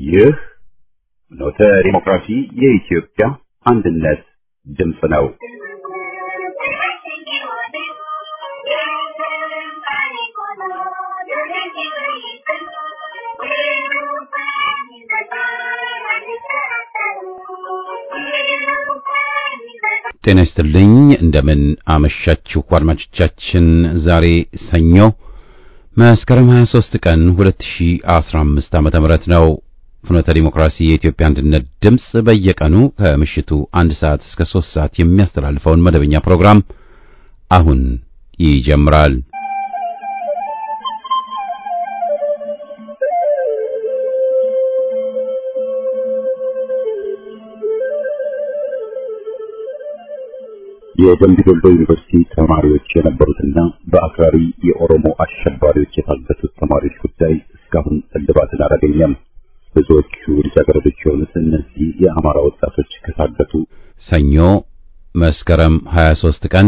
ይህ ኖተ ዲሞክራሲ የኢትዮጵያ አንድነት ድምፅ ነው። ጤና ይስጥልኝ። እንደምን አመሻችሁ አድማጮቻችን። ዛሬ ሰኞ መስከረም 23 ቀን 2015 ዓመተ ምህረት ነው። ፍኖተ ዲሞክራሲ የኢትዮጵያ አንድነት ድምፅ በየቀኑ ከምሽቱ አንድ ሰዓት እስከ 3 ሰዓት የሚያስተላልፈውን መደበኛ ፕሮግራም አሁን ይጀምራል። የደምቢ ዶሎ ዩኒቨርሲቲ ተማሪዎች የነበሩትና በአክራሪ የኦሮሞ አሸባሪዎች የታገቱት ተማሪዎች ጉዳይ እስካሁን እልባትን አላገኘም። ብዙዎቹ ልጃገረዶች የሆኑት እነዚህ የአማራ ወጣቶች ከታገቱ ሰኞ መስከረም 23 ቀን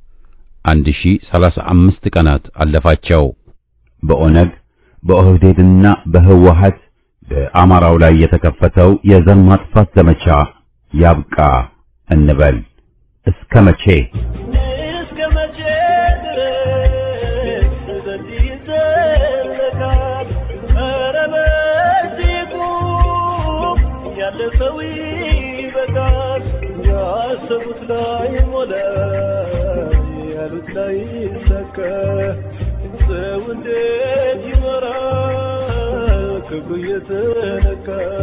1035 ቀናት አለፋቸው። በኦነግ በኦህዴድና በህወሀት በአማራው ላይ የተከፈተው የዘር ማጥፋት ዘመቻ ያብቃ እንበል። እስከ መቼ እስከ መቼ ድረስ በዚህ ይዘለቃል? ኧረ በዚህ ቁም፣ ያለፈው ይበቃል። ያሰቡት ላይ ሞላ፣ ያሉት ላይ ይሳካ። ሰው እንዴት ይኖራል ክብሩ እየተነካ?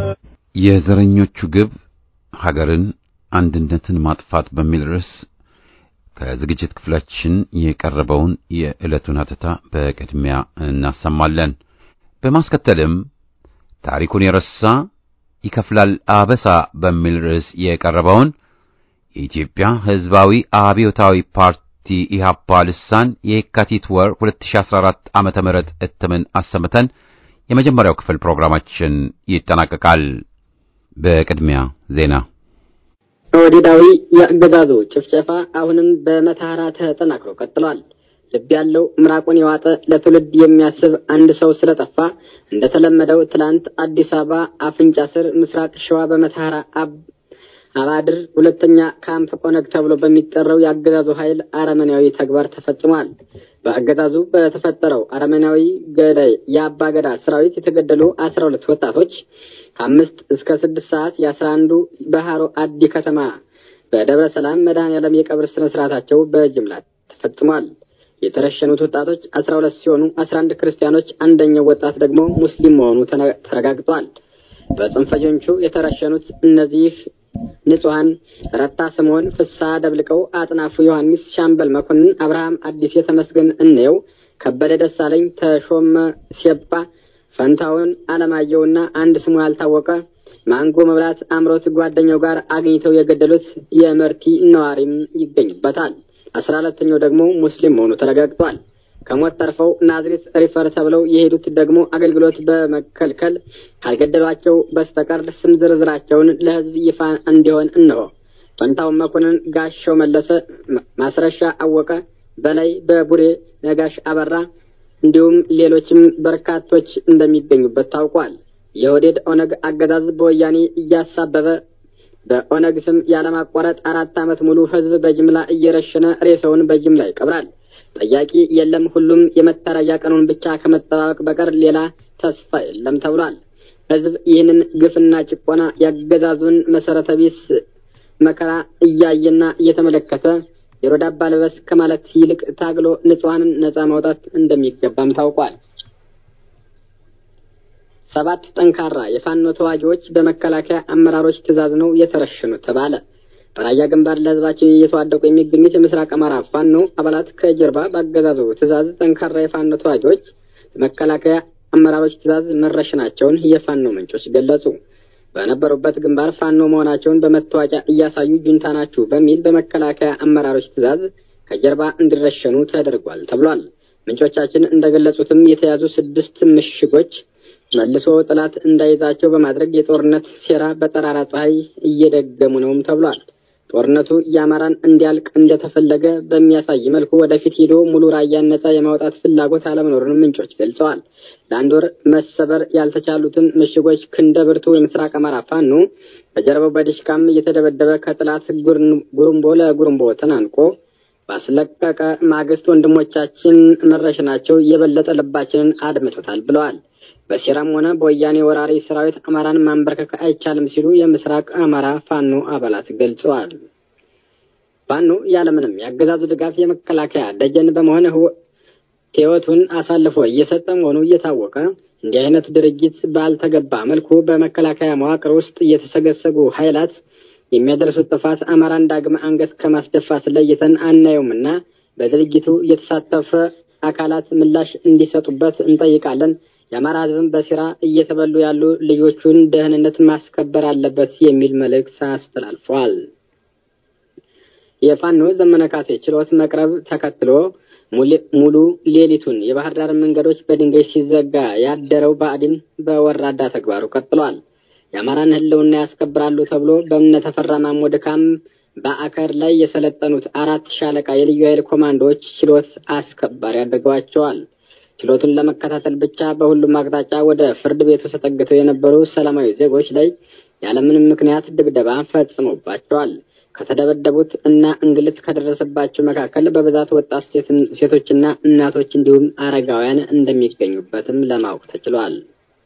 የዘረኞቹ ግብ ሀገርን አንድነትን ማጥፋት በሚል ርዕስ ከዝግጅት ክፍላችን የቀረበውን የዕለቱን ሀተታ በቅድሚያ እናሰማለን። በማስከተልም ታሪኩን የረሳ ይከፍላል አበሳ በሚል ርዕስ የቀረበውን የኢትዮጵያ ሕዝባዊ አብዮታዊ ፓርቲ ኢህአፓ ልሳን የካቲት ወር 2014 ዓመተ ምህረት እትምን አሰምተን የመጀመሪያው ክፍል ፕሮግራማችን ይጠናቀቃል። በቅድሚያ ዜና ኦህዴዳዊ የአገዛዙ ጭፍጨፋ አሁንም በመተሐራ ተጠናክሮ ቀጥሏል። ልብ ያለው ምራቁን የዋጠ ለትውልድ የሚያስብ አንድ ሰው ስለጠፋ እንደተለመደው ትላንት አዲስ አበባ አፍንጫ ስር ምስራቅ ሸዋ በመተሐራ አባድር ሁለተኛ ካምፕ ኦነግ ተብሎ በሚጠራው የአገዛዙ ኃይል አረመኔያዊ ተግባር ተፈጽሟል። በአገዛዙ በተፈጠረው አረመኔያዊ ገዳይ የአባ ገዳ ሰራዊት የተገደሉ አስራ ሁለት ወጣቶች ከአምስት እስከ ስድስት ሰዓት የአስራ አንዱ በሃሮ አዲ ከተማ በደብረ ሰላም መድኃኔዓለም የቀብር ስነ ስርዓታቸው በጅምላ ተፈጽሟል። የተረሸኑት ወጣቶች አስራ ሁለት ሲሆኑ አስራ አንድ ክርስቲያኖች፣ አንደኛው ወጣት ደግሞ ሙስሊም መሆኑ ተረጋግጧል። በጽንፈኞቹ የተረሸኑት እነዚህ ንጹሐን ረታ ስምዖን፣ ፍስሐ ደብልቀው፣ አጥናፉ ዮሐንስ፣ ሻምበል መኮንን፣ አብርሃም አዲስ፣ የተመስገን እንየው፣ ከበደ ደሳለኝ፣ ተሾመ ሴባ ፈንታውን አለማየሁና አንድ ስሙ ያልታወቀ ማንጎ መብላት አምሮት ጓደኛው ጋር አግኝተው የገደሉት የመርቲ ነዋሪም ይገኝበታል። አስራ አራተኛው ደግሞ ሙስሊም መሆኑ ተረጋግጧል። ከሞት ተርፈው ናዝሬት ሪፈር ተብለው የሄዱት ደግሞ አገልግሎት በመከልከል ካልገደሏቸው በስተቀር ስም ዝርዝራቸውን ለሕዝብ ይፋ እንዲሆን እንሆ ፈንታውን መኮንን፣ ጋሻው መለሰ፣ ማስረሻ አወቀ፣ በላይ በቡሬ ነጋሽ አበራ እንዲሁም ሌሎችም በርካቶች እንደሚገኙበት ታውቋል። የኦህዴድ ኦነግ አገዛዝ በወያኔ እያሳበበ በኦነግ ስም ያለማቋረጥ አራት ዓመት ሙሉ ህዝብ በጅምላ እየረሸነ ሬሳውን በጅምላ ይቀብራል። ጠያቂ የለም። ሁሉም የመታረጃ ቀኑን ብቻ ከመጠባበቅ በቀር ሌላ ተስፋ የለም ተብሏል። ህዝብ ይህንን ግፍና ጭቆና ያገዛዙን መሰረተ ቢስ መከራ እያየና እየተመለከተ የሮዳ አባ ልበስ ከማለት ይልቅ ታግሎ ንጹሐንን ነጻ ማውጣት እንደሚገባም ታውቋል። ሰባት ጠንካራ የፋኖ ተዋጊዎች በመከላከያ አመራሮች ትዕዛዝ ነው የተረሸኑት ተባለ። በራያ ግንባር ለህዝባቸው እየተዋደቁ የሚገኙት የምስራቅ አማራ ፋኖ አባላት ከጀርባ በአገዛዙ ትዕዛዝ ጠንካራ የፋኖ ተዋጊዎች በመከላከያ አመራሮች ትዕዛዝ መረሸናቸውን የፋኖ ምንጮች ገለጹ። በነበሩበት ግንባር ፋኖ መሆናቸውን በመታወቂያ እያሳዩ ጁንታ ናችሁ በሚል በመከላከያ አመራሮች ትዕዛዝ ከጀርባ እንዲረሸኑ ተደርጓል ተብሏል። ምንጮቻችን እንደገለጹትም የተያዙ ስድስት ምሽጎች መልሶ ጠላት እንዳይዛቸው በማድረግ የጦርነት ሴራ በጠራራ ፀሐይ እየደገሙ ነውም ተብሏል። ጦርነቱ የአማራን እንዲያልቅ እንደተፈለገ በሚያሳይ መልኩ ወደፊት ሄዶ ሙሉ ራያን ነጻ የማውጣት ፍላጎት አለመኖሩን ምንጮች ገልጸዋል። ለአንድ ወር መሰበር ያልተቻሉትን ምሽጎች ክንደ ብርቱ የምስራቅ አማራ ፋኖ በጀርባው በዲሽቃም እየተደበደበ ከጥላት ጉርምቦ ለጉርምቦ ተናንቆ ባስለቀቀ ማግስት ወንድሞቻችን መረሸናቸው የበለጠ ልባችንን አድምቶታል ብለዋል። በሴራም ሆነ በወያኔ ወራሪ ሰራዊት አማራን ማንበርከክ አይቻልም ሲሉ የምስራቅ አማራ ፋኖ አባላት ገልጸዋል። ፋኖ ያለምንም የአገዛዙ ድጋፍ የመከላከያ ደጀን በመሆን ሕይወቱን አሳልፎ እየሰጠ መሆኑ እየታወቀ እንዲህ አይነት ድርጊት ባልተገባ መልኩ በመከላከያ መዋቅር ውስጥ የተሰገሰጉ ኃይላት የሚያደርሱት ጥፋት አማራን ዳግም አንገት ከማስደፋት ለይተን አናየውምና በድርጊቱ የተሳተፈ አካላት ምላሽ እንዲሰጡበት እንጠይቃለን። የአማራ ሕዝብም በሴራ እየተበሉ ያሉ ልጆቹን ደህንነት ማስከበር አለበት የሚል መልእክት አስተላልፏል። የፋኖ ዘመነ ካሴ ችሎት መቅረብ ተከትሎ ሙሉ ሌሊቱን የባህር ዳር መንገዶች በድንጋይ ሲዘጋ ያደረው ብአዴን በወራዳ ተግባሩ ቀጥሏል። የአማራን ሕልውና ያስከብራሉ ተብሎ በእነ ተፈራ ማሞ ድካም በአከር ላይ የሰለጠኑት አራት ሻለቃ የልዩ ኃይል ኮማንዶዎች ችሎት አስከባሪ አድርገዋቸዋል። ችሎቱን ለመከታተል ብቻ በሁሉም አቅጣጫ ወደ ፍርድ ቤቱ ተጠግተው የነበሩ ሰላማዊ ዜጎች ላይ ያለምንም ምክንያት ድብደባ ፈጽሞባቸዋል። ከተደበደቡት እና እንግልት ከደረሰባቸው መካከል በብዛት ወጣት ሴቶችና እናቶች እንዲሁም አረጋውያን እንደሚገኙበትም ለማወቅ ተችሏል።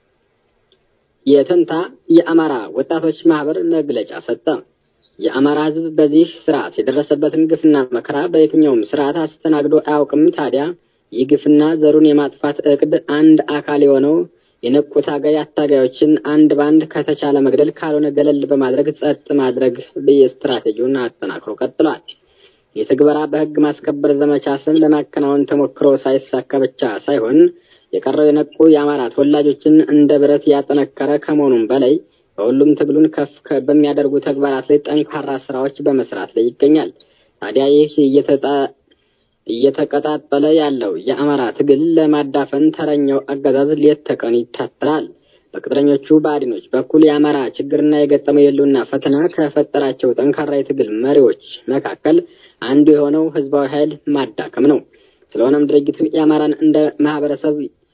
የተንታ የአማራ ወጣቶች ማህበር መግለጫ ሰጠ። የአማራ ሕዝብ በዚህ ስርዓት የደረሰበትን ግፍና መከራ በየትኛውም ስርዓት አስተናግዶ አያውቅም። ታዲያ ይህ ግፍና ዘሩን የማጥፋት እቅድ አንድ አካል የሆነው የነቁ ታጋይ አታጋዮችን አንድ ባንድ ከተቻለ መግደል ካልሆነ ገለል በማድረግ ጸጥ ማድረግ ስትራቴጂውን አጠናክሮ ቀጥሏል። የትግበራ በህግ ማስከበር ዘመቻ ስም ለማከናወን ተሞክሮ ሳይሳካ ብቻ ሳይሆን የቀረው የነቁ የአማራ ተወላጆችን እንደ ብረት ያጠነከረ ከመሆኑም በላይ በሁሉም ትግሉን ከፍ በሚያደርጉ ተግባራት ላይ ጠንካራ ስራዎች በመስራት ላይ ይገኛል። ታዲያ ይህ እየተቀጣጠለ ያለው የአማራ ትግል ለማዳፈን ተረኛው አገዛዝ ሌት ተቀን ይታትራል። በቅጥረኞቹ ብአዴኖች በኩል የአማራ ችግርና የገጠመው የህልውና ፈተና ከፈጠራቸው ጠንካራ የትግል መሪዎች መካከል አንዱ የሆነው ህዝባዊ ኃይል ማዳከም ነው። ስለሆነም ድርጊቱ የአማራን እንደ ማህበረሰብ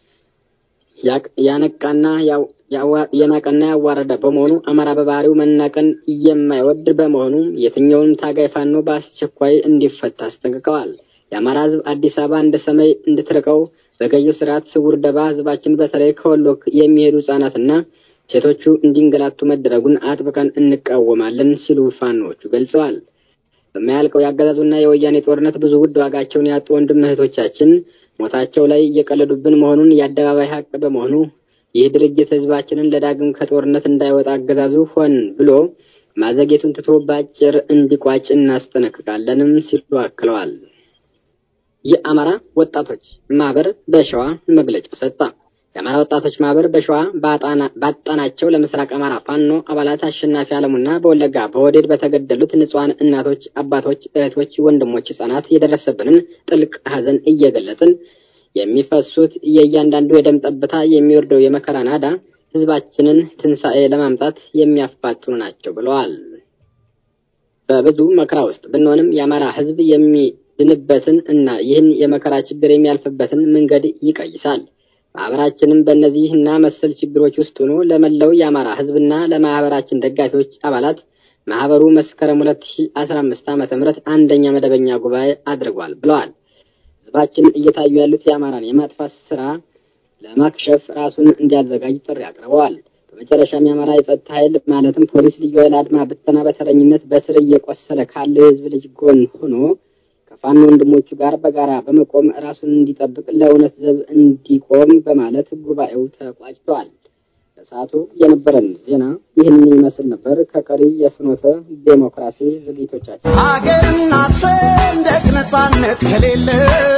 ያነቃና የናቀና ያዋረደ በመሆኑ አማራ በባህሪው መናቅን የማይወድ በመሆኑ የትኛውንም ታጋይ ፋኖ በአስቸኳይ እንዲፈታ አስጠንቅቀዋል። የአማራ ህዝብ አዲስ አበባ እንደ ሰማይ እንድትርቀው በገዢው ስርዓት ስውር ደባ ህዝባችን በተለይ ከወሎ የሚሄዱ ህጻናትና ሴቶቹ እንዲንገላቱ መደረጉን አጥብቀን እንቃወማለን ሲሉ ፋኖዎቹ ገልጸዋል። በማያልቀው የአገዛዙና የወያኔ ጦርነት ብዙ ውድ ዋጋቸውን ያጡ ወንድም እህቶቻችን ሞታቸው ላይ እየቀለዱብን መሆኑን የአደባባይ ሀቅ በመሆኑ ይህ ድርጅት ህዝባችንን ለዳግም ከጦርነት እንዳይወጣ አገዛዙ ሆን ብሎ ማዘጌቱን ትቶ በአጭር እንዲቋጭ እናስጠነቅቃለንም ሲሉ አክለዋል። የአማራ ወጣቶች ማህበር በሸዋ መግለጫ ሰጠ። የአማራ ወጣቶች ማህበር በሸዋ ባጣናቸው ለምስራቅ አማራ ፋኖ አባላት አሸናፊ አለሙና በወለጋ በወዴድ በተገደሉት ንጹሐን እናቶች፣ አባቶች፣ እህቶች፣ ወንድሞች፣ ህጻናት የደረሰብንን ጥልቅ ሐዘን እየገለጽን የሚፈሱት የእያንዳንዱ የደም ጠብታ የሚወርደው የመከራ ናዳ ህዝባችንን ትንሣኤ ለማምጣት የሚያፋጥኑ ናቸው ብለዋል። በብዙ መከራ ውስጥ ብንሆንም የአማራ ህዝብ የሚድንበትን እና ይህን የመከራ ችግር የሚያልፍበትን መንገድ ይቀይሳል። ማህበራችንም በእነዚህ እና መሰል ችግሮች ውስጥ ሆኖ ለመላው የአማራ ህዝብና ለማህበራችን ደጋፊዎች አባላት ማህበሩ መስከረም 2015 ዓመተ ምህረት አንደኛ መደበኛ ጉባኤ አድርጓል ብለዋል። ህዝባችን እየታዩ ያሉት የአማራን የማጥፋት ስራ ለማክሸፍ ራሱን እንዲያዘጋጅ ጥሪ አቅርበዋል። በመጨረሻም የአማራ የጸጥታ ኃይል ማለትም ፖሊስ፣ ልዩ ኃይል፣ አድማ ብተና በተረኝነት በስር እየቆሰለ ካለው የህዝብ ልጅ ጎን ሆኖ ከፋኖ ወንድሞቹ ጋር በጋራ በመቆም ራሱን እንዲጠብቅ ለእውነት ዘብ እንዲቆም በማለት ጉባኤው ተቋጭተዋል። ለሰዓቱ የነበረን ዜና ይህንን ይመስል ነበር። ከቀሪ የፍኖተ ዴሞክራሲ ዝግጅቶቻችን ሀገርና ሰንደቅ ነጻነት ከሌለ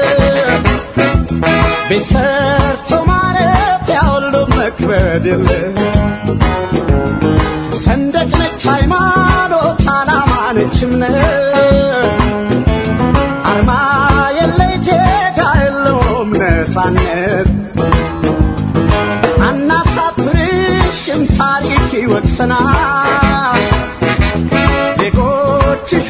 ቤት ሰርቶ ማረፊያ ሁሉ መክበድ የለ ሰንደቅ ነች ሃይማኖት፣ ዓላማ ነች እምነት አርማ የለ ዜጋ የለውም ነጻነት አናሳፍርሽም ታሪክ ይወቅሰናል ዜጎችሽ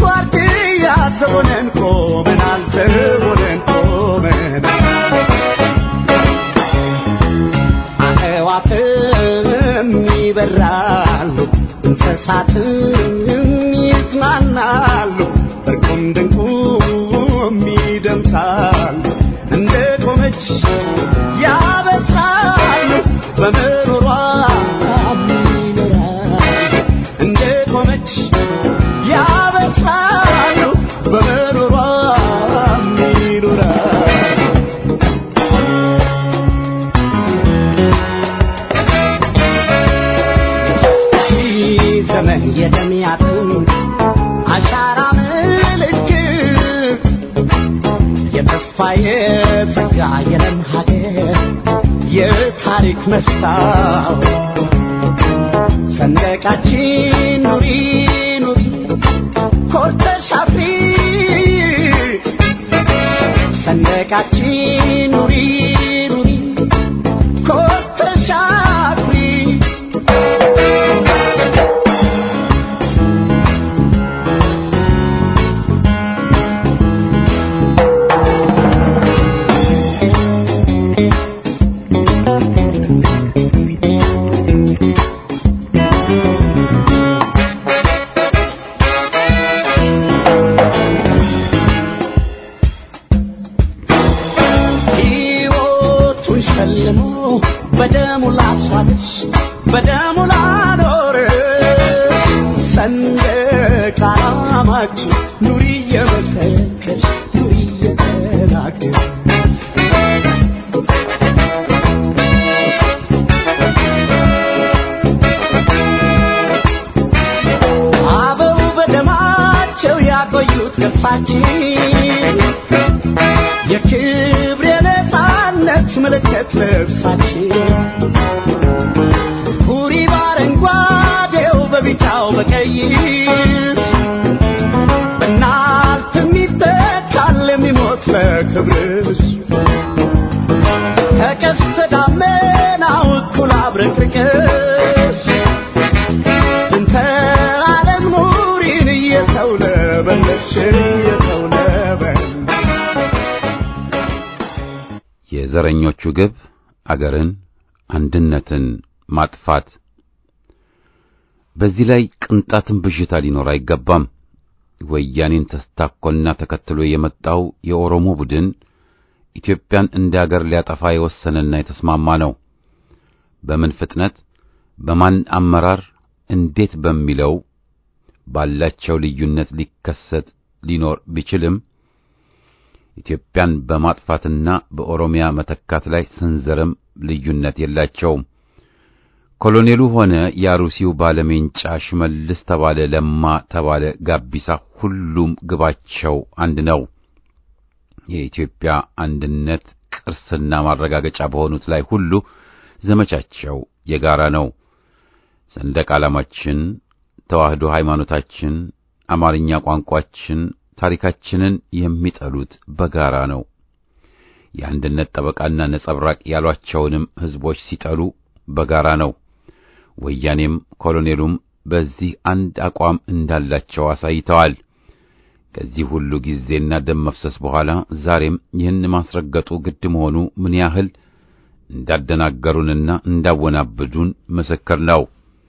አዕዋፍም ይበራሉ እንስሳትም ይዝናናሉ እርቁም ድንቁም ይደምሳሉ እንደ ቆመች ያበስራሉ በመኖሯ ይኖራሉ እንደ ቆመች ያበስራሉ በመኖሯ ይኖራሉ ሺህ ዘመን የደሚያጥም አሻራ ምልክት የተስፋ የጸጋ የለም ሀገር የታሪክ መስታወት ሰንደቃችን ኑሪ ኑሪ ኮርተሽ አፍሪ ሰንደቃችን ኑሪ ኑሪ ኮርተሽ አፍሪ ሕይወቱን ሸልሞ በደሙ ላስዋለች በደሙ ላኖር ሰንደቅ ዓላማችን ኑሪ እየመሰከች ኑሪ እየተናገር አበው በደማቸው ያቆዩት ገፋችን የክብር የነፃነት ምልክት ልብሳችን ሁሪ በአረንጓዴው በቢጫው በቀይ በናልፍ የሚተካል የሚሞት ለክብርሽ ከቀስተ ደመናው እኩል አብረቅርቅሽ እንተ ዓለም ኑሪን እየተውለበለብሽ እየተውለበለብሽ የዘረኞቹ ግብ አገርን፣ አንድነትን ማጥፋት። በዚህ ላይ ቅንጣትን ብዥታ ሊኖር አይገባም። ወያኔን ተስታኮና ተከትሎ የመጣው የኦሮሞ ቡድን ኢትዮጵያን እንደ አገር ሊያጠፋ የወሰነና የተስማማ ነው። በምን ፍጥነት፣ በማን አመራር፣ እንዴት በሚለው ባላቸው ልዩነት ሊከሰት ሊኖር ቢችልም ኢትዮጵያን በማጥፋትና በኦሮሚያ መተካት ላይ ስንዘርም ልዩነት የላቸውም። ኮሎኔሉ ሆነ የአሩሲው ባለሜንጫ ሽመልስ ተባለ፣ ለማ ተባለ፣ ጋቢሳ ሁሉም ግባቸው አንድ ነው። የኢትዮጵያ አንድነት ቅርስና ማረጋገጫ በሆኑት ላይ ሁሉ ዘመቻቸው የጋራ ነው። ሰንደቅ ዓላማችን፣ ተዋህዶ ሃይማኖታችን፣ አማርኛ ቋንቋችን፣ ታሪካችንን የሚጠሉት በጋራ ነው። የአንድነት ጠበቃና ነጸብራቅ ያሏቸውንም ሕዝቦች ሲጠሉ በጋራ ነው። ወያኔም ኮሎኔሉም በዚህ አንድ አቋም እንዳላቸው አሳይተዋል። ከዚህ ሁሉ ጊዜና ደም መፍሰስ በኋላ ዛሬም ይህን ማስረገጡ ግድ መሆኑ ምን ያህል እንዳደናገሩንና እንዳወናብዱን ምስክር ነው።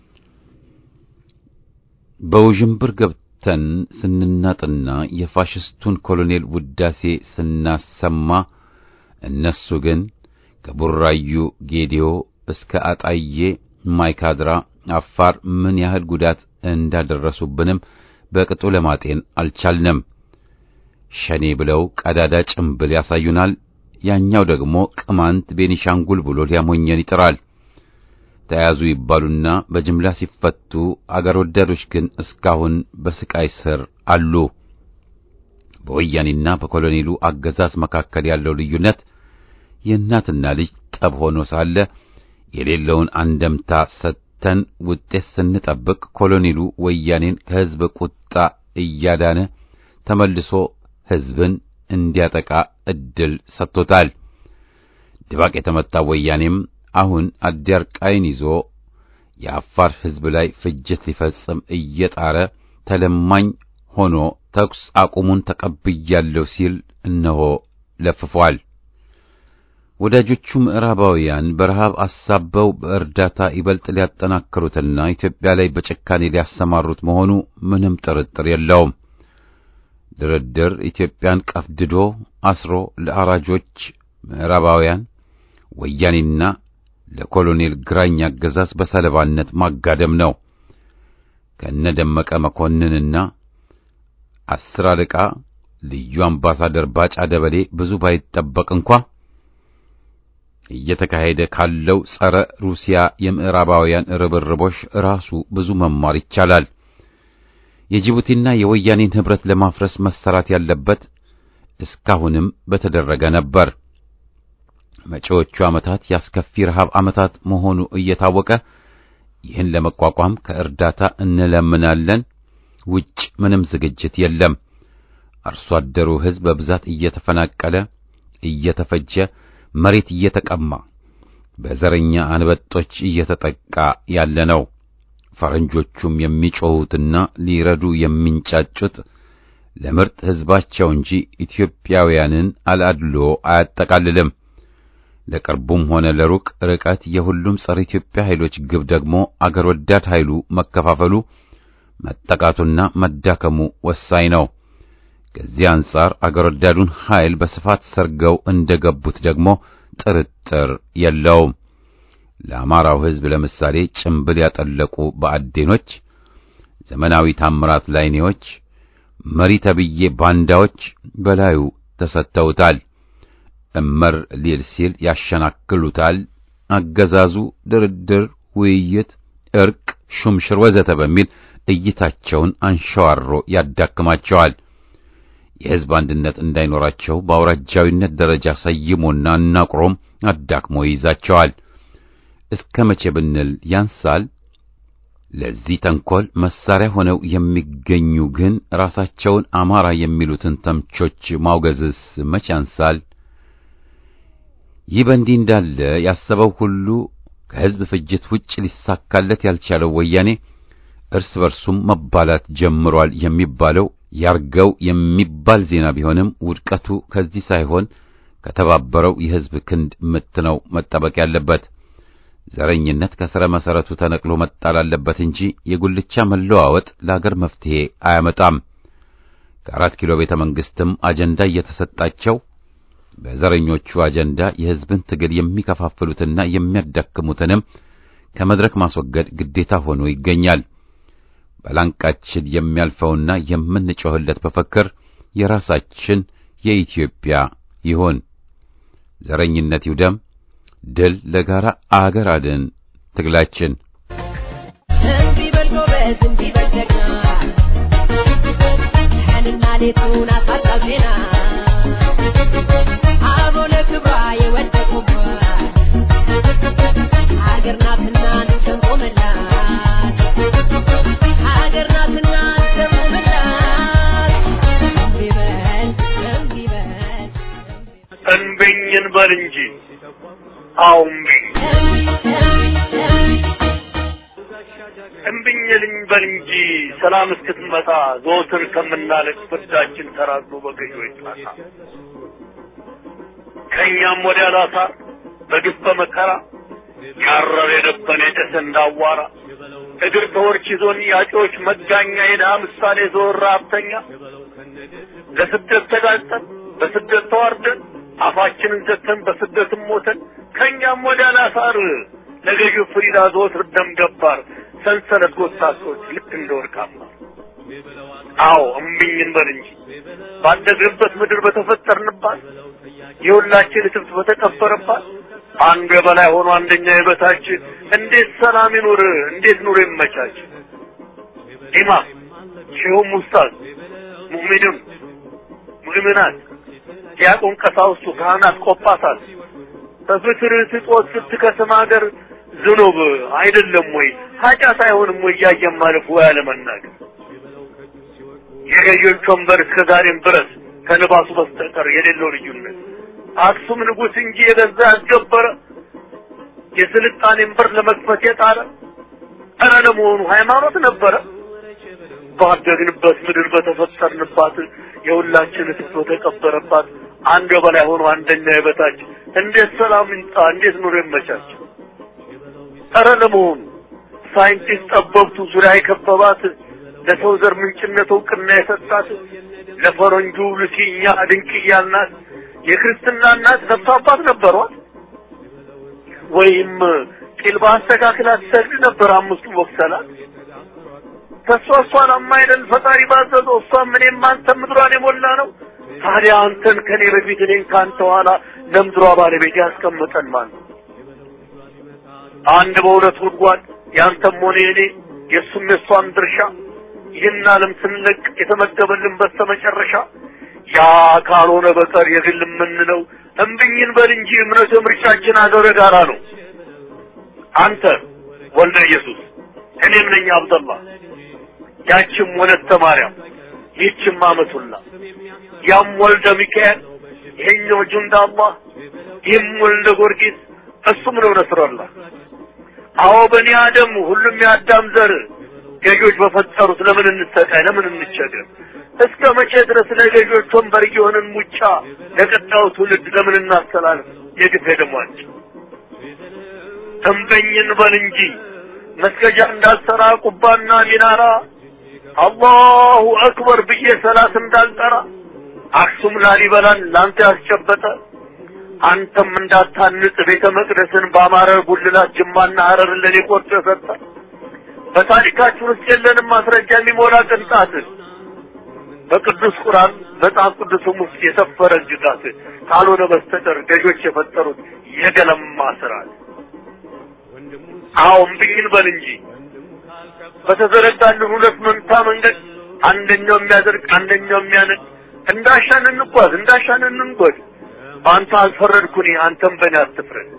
በውዥንብር ገብተን ስንናጥና የፋሽስቱን ኮሎኔል ውዳሴ ስናሰማ እነሱ ግን ከቡራዩ ጌዲዮ እስከ አጣዬ ማይካድራ አፋር ምን ያህል ጉዳት እንዳደረሱብንም በቅጡ ለማጤን አልቻልንም። ሸኔ ብለው ቀዳዳ ጭምብል ያሳዩናል። ያኛው ደግሞ ቅማንት ቤኒሻንጉል ብሎ ሊያሞኘን ይጥራል። ተያዙ ይባሉና በጅምላ ሲፈቱ አገር ወዳዶች ግን እስካሁን በስቃይ ስር አሉ። በወያኔና በኮሎኔሉ አገዛዝ መካከል ያለው ልዩነት የእናትና ልጅ ጠብ ሆኖ ሳለ የሌለውን አንደምታ ሰጥተን ውጤት ስንጠብቅ ኮሎኔሉ ወያኔን ከሕዝብ ቁጣ እያዳነ ተመልሶ ሕዝብን እንዲያጠቃ ዕድል ሰጥቶታል። ድባቅ የተመታው ወያኔም አሁን አዲያርቃይን ይዞ የአፋር ሕዝብ ላይ ፍጅት ሊፈጽም እየጣረ ተለማኝ ሆኖ ተኩስ አቁሙን ተቀብያለሁ ሲል እነሆ ለፍፏል። ወዳጆቹ ምዕራባውያን በረሃብ አሳበው በእርዳታ ይበልጥ ሊያጠናክሩትና ኢትዮጵያ ላይ በጭካኔ ሊያሰማሩት መሆኑ ምንም ጥርጥር የለውም። ድርድር ኢትዮጵያን ቀፍድዶ አስሮ ለአራጆች ምዕራባውያን ወያኔና ለኮሎኔል ግራኝ አገዛዝ በሰለባነት ማጋደም ነው። ከነደመቀ መኮንንና አስር አለቃ ልዩ አምባሳደር ባጫ ደበሌ ብዙ ባይጠበቅ እንኳ እየተካሄደ ካለው ጸረ ሩሲያ የምዕራባውያን ርብርቦሽ ራሱ ብዙ መማር ይቻላል። የጅቡቲና የወያኔን ኅብረት ለማፍረስ መሰራት ያለበት እስካሁንም በተደረገ ነበር። መጪዎቹ ዓመታት ያስከፊ ረሃብ ዓመታት መሆኑ እየታወቀ ይህን ለመቋቋም ከእርዳታ እንለምናለን ውጭ ምንም ዝግጅት የለም። አርሶ አደሩ ሕዝብ በብዛት እየተፈናቀለ እየተፈጀ መሬት እየተቀማ በዘረኛ አንበጦች እየተጠቃ ያለ ነው። ፈረንጆቹም የሚጮሁትና ሊረዱ የሚንጫጩት ለምርጥ ሕዝባቸው እንጂ ኢትዮጵያውያንን አላድሎ አያጠቃልልም። ለቅርቡም ሆነ ለሩቅ ርቀት የሁሉም ጸረ ኢትዮጵያ ኃይሎች ግብ ደግሞ አገር ወዳድ ኃይሉ መከፋፈሉ፣ መጠቃቱና መዳከሙ ወሳኝ ነው። ከዚህ አንጻር አገር ወዳዱን ኃይል በስፋት ሰርገው እንደገቡት ደግሞ ጥርጥር የለውም። ለአማራው ሕዝብ ለምሳሌ ጭምብል ያጠለቁ በአዴኖች፣ ዘመናዊ ታምራት ላይኔዎች፣ መሪ ተብዬ ባንዳዎች በላዩ ተሰጥተውታል። እመር ሊል ሲል ያሸናክሉታል። አገዛዙ ድርድር፣ ውይይት፣ እርቅ፣ ሹምሽር ወዘተ በሚል እይታቸውን አንሸዋሮ ያዳክማቸዋል። የሕዝብ አንድነት እንዳይኖራቸው በአውራጃዊነት ደረጃ ሰይሞና አናቁሮም አዳክሞ ይይዛቸዋል። እስከ መቼ ብንል ያንሳል። ለዚህ ተንኮል መሳሪያ ሆነው የሚገኙ ግን ራሳቸውን አማራ የሚሉትን ተምቾች ማውገዝስ መቼ ያንሳል? ይህ በእንዲህ እንዳለ ያሰበው ሁሉ ከሕዝብ ፍጅት ውጭ ሊሳካለት ያልቻለው ወያኔ እርስ በርሱም መባላት ጀምሯል የሚባለው ያርገው የሚባል ዜና ቢሆንም ውድቀቱ ከዚህ ሳይሆን ከተባበረው የሕዝብ ክንድ ምት ነው መጠበቅ ያለበት። ዘረኝነት ከስረ መሰረቱ ተነቅሎ መጣል አለበት እንጂ የጉልቻ መለዋወጥ ለአገር መፍትሄ አያመጣም። ከአራት ኪሎ ቤተ መንግስትም አጀንዳ እየተሰጣቸው በዘረኞቹ አጀንዳ የሕዝብን ትግል የሚከፋፍሉትና የሚያዳክሙትንም ከመድረክ ማስወገድ ግዴታ ሆኖ ይገኛል። በላንቃችን የሚያልፈውና የምንጮህለት መፈክር የራሳችን የኢትዮጵያ ይሁን። ዘረኝነት ይውደም። ድል ለጋራ አገር አድን ትግላችን። እንቢ በል ጎበዝ፣ እንቢ በል ጀግና፣ ቀንና ሌቱን አሳጣው ዜና አበው ለክብሯ የወደቁባት ሀገር ናትና እንሰንቆምላት፣ ሀገር ናትና እንሰንቆምላት። እንቢ በል እንቢ በል እንብኝ እንበል እንጂ አዎ እምቢኝ እምቢኝ ልንበል እንጂ ሰላም እስክትመጣ ዘወትር ከምናለቅ ፍርዳችን ተራዝሞ በገዢዎች ጣሳ ከእኛም ወዲያ ላሳር በግፍ በመከራ ያረረ የደበነ የጨሰ እንዳዋራ እግር ተወርች ይዞን ያጮች መጋኛ የድሃ ምሳሌ ዘወር ረሀብተኛ ለስደት ተጋልጠን በስደት ተዋርደን አፋችንን ዘግተን በስደትም ሞተን ከእኛም ወዲያ ላሳር ለገዢው ፍሪዳ ዘወትር ደም ገባር ሰንሰለት ጎታቶች ልክ እንደ ወርቃማ አዎ እምቢኝ እንበል እንጂ ባደግንበት ምድር በተፈጠርንባት የሁላችን እትብት በተቀበረባት አንዱ የበላይ ሆኖ አንደኛ የበታች እንዴት ሰላም ይኑር? እንዴት ኑሮ ይመቻች? ኢማም ሼሁም ኡስታዝ ሙእሚንም ሙእሚናት ዲያቆን ቀሳውስቱ ካህናት ቆጳሳት በፍቅር ስጦት ስትከስም ሀገር ዝኑብ አይደለም ወይ ኃጢአት አይሆንም ወይ እያየን ማለፍ ወይ አለመናገር የገዢዎች ወንበር እስከ ዛሬም ድረስ ከልባሱ በስተቀር የሌለው ልዩነት አክሱም ንጉሥ እንጂ የገዛ ያስገበረ የስልጣኔን በር ለመክፈት የጣረ ኧረ ለመሆኑ ሃይማኖት ነበረ? ባደግንበት ምድር በተፈጠርንባት የሁላችን እትብት በተቀበረባት አንድ በላይ ሆኖ አንደኛ የበታች እንዴት ሰላም ይምጣ? እንዴት ኑሮ ይመቻች? ኧረ ለመሆኑ ሳይንቲስት ጠበብቱ ዙሪያ የከበባት ለሰው ዘር ምንጭነት እውቅና የሰጣት ለፈረንጁ ልሲኛ ድንቅያ እናት የክርስትና እናት ነፍስ አባት ነበሯት ወይም ቂል በአስተካክላ ትሰግድ ነበር አምስቱ ወቅሰላት ተስፋ እሷን አማይደል ፈጣሪ ባዘዘው እሷም እኔም አንተም ምድሯን የሞላ ነው ታዲያ አንተን ከኔ በፊት እኔን ከአንተ ኋላ ለምድሯ ባለቤት ያስቀምጠን ማን ነው? አንድ በሁለት ጉድጓድ ያንተም ሆነ የኔ የእሱም የእሷም ድርሻ ይህን ዓለም ስንለቅ የተመደበልን በስተመጨረሻ ያ ካልሆነ በቀር የግል የምንለው እምብኝን በል እንጂ እምነቱ ምርጫችን አገር ጋራ ነው። አንተ ወልደ ኢየሱስ እኔም ነኝ አብደላ ያችም ወለተ ማርያም ይህችም አመቱላ ያም ወልደ ሚካኤል ይሄኛው ጁንዳ አላህ ይህም ወልደ ጊዮርጊስ እሱም ነው ነስረላ አዎ በኒ አደም ሁሉም የአዳም ዘር ገዢዎች በፈጠሩት ለምን እንሰቃይ ለምን እንቸገር እስከ መቼ ድረስ ለገዢዎች ወንበር እየሆንን ሙጫ ለቀጣዩ ትውልድ ለምን እናስተላልፍ የግፍ ደሟቸው ተንበኝን በል እንጂ መስገጃ እንዳልሰራ ቁባና ሚናራ አላሁ አክበር ብዬ ሰላት እንዳልጠራ አክሱም ላሊበላን ላንተ ያስጨበጠ አንተም እንዳታንጽ ቤተ መቅደስን በአማረ ጉልላት ጅማና ሀረርን ለኔ ቆርጦ የሰጠ በታሪካችን ውስጥ የለንም ማስረጃ የሚሞላ ቅንጣት በቅዱስ ቁርአን መጽሐፍ ቅዱስም ውስጥ የሰፈረ ግጋት ካልሆነ በስተቀር ገዦች የፈጠሩት የገለማ ስርዓት አዎ እምብኝን በል እንጂ በተዘረጋልን ሁለት መንታ መንገድ አንደኛው የሚያደርግ አንደኛው የሚያነድ እንዳሻን እንጓዝ እንዳሻን እንንጎድ በአንተ አልፈረድኩኝ አንተም በእኔ አትፍረድ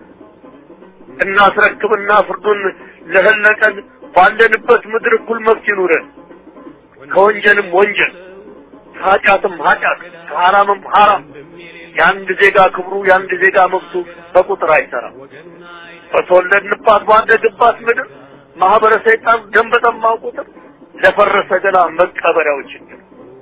እናስረክብና ፍርዱን ለህለቀን ባለንበት ምድር እኩል መብት ይኑረን ከወንጀልም ወንጀል ከኃጢአትም ኃጢአት ከሐራምም ሐራም የአንድ ዜጋ ክብሩ የአንድ ዜጋ መብቱ በቁጥር አይሰራም በተወለድንባት ባደግባት ምድር ማህበረ ሰይጣን ደም በጠማው ቁጥር ለፈረሰ ገላ መቀበሪያው ችግር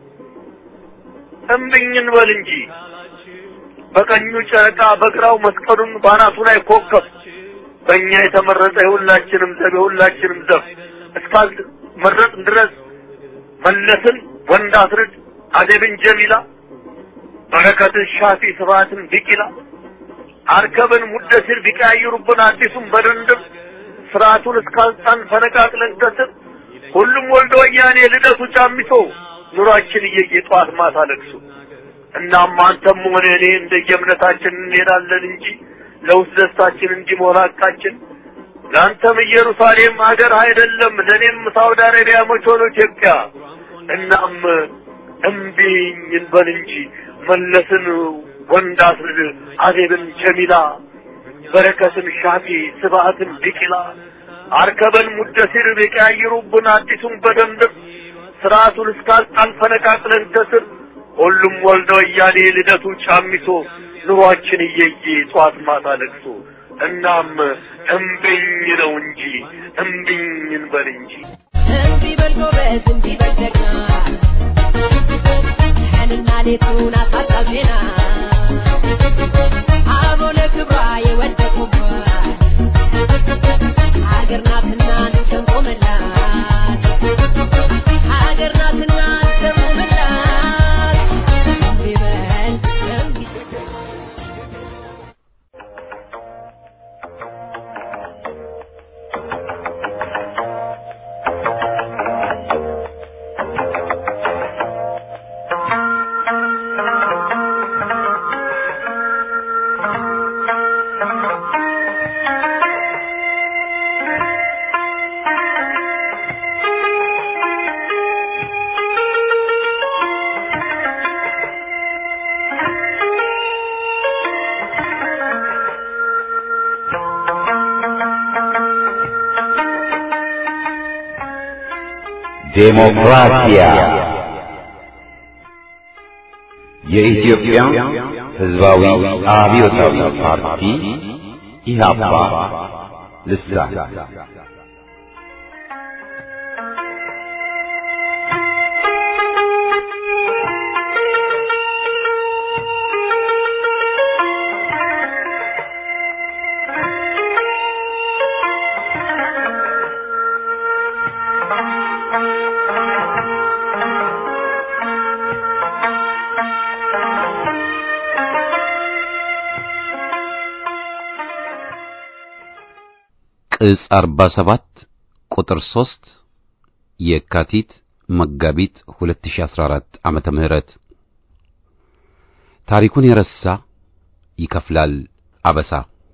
እምብኝን በል እንጂ በቀኙ ጨረቃ በግራው መስቀሉን ባናቱ ላይ ኮከብ በእኛ የተመረጠ የሁላችንም ዘብ የሁላችንም ዘብ እስካል መረጥ ድረስ መለስን ወንድ አስርድ አደብን ጀሚላ በረከትን ሻፊ ስብሐትን ቢቂላ አርከብን ሙደሲር ቢቀያይሩብን አዲሱን በድንድም ስርዓቱን እስካልጣን ፈነቃቅለን ከስር ሁሉም ወልዶ ወያኔ ልደቱ ጫሚሶ ኑሯችን እየየ ጠዋት ማታ ለቅሶ እናም አንተም ሆነ እኔ እንደየእምነታችን እንሄዳለን እንጂ ለውስጥ ደስታችን እንዲሞላ ሐቃችን ለአንተም ኢየሩሳሌም ሀገር አይደለም ለእኔም ሳውዲ አረቢያ መች ሆኖ ኢትዮጵያ እናም እምቢኝ እንበል እንጂ መለስን ወንድ አስርድ አዜብን ጀሚላ በረከትን ሻፊ ስብሐትን ቢቂላ አርከበን ሙደሲር ቢቀያይሩብን አዲሱን በደንብ ስርዓቱን እስካልጣን ፈነቃቅለን ከስር ሁሉም ወልደ ወያኔ ልደቱ ጫሚሶ ኑሯችን እየየ ጧት ማታ ለቅሶ እናም እምቢኝ ነው እንጂ እምቢኝ እንበል እንጂ እምቢ በል ጎበዝ እምቢ በል ጀግና ቀንና ሌቱን አሳጣው ዜና አበው ለክብሯ የወደቁባት ሀገር ናትና እንሰንቆመላት ሀገር ናትና እንሰንቆመላት እምቢ በል እምቢ ዴሞክራሲያ የኢትዮጵያ ሕዝባዊ አብዮታዊ ፓርቲ ኢህአፓ ልሳን ዕጽ 47 ቁጥር 3 የካቲት መጋቢት 2014 ዓመተ ምህረት ታሪኩን የረሳ ይከፍላል አበሳ።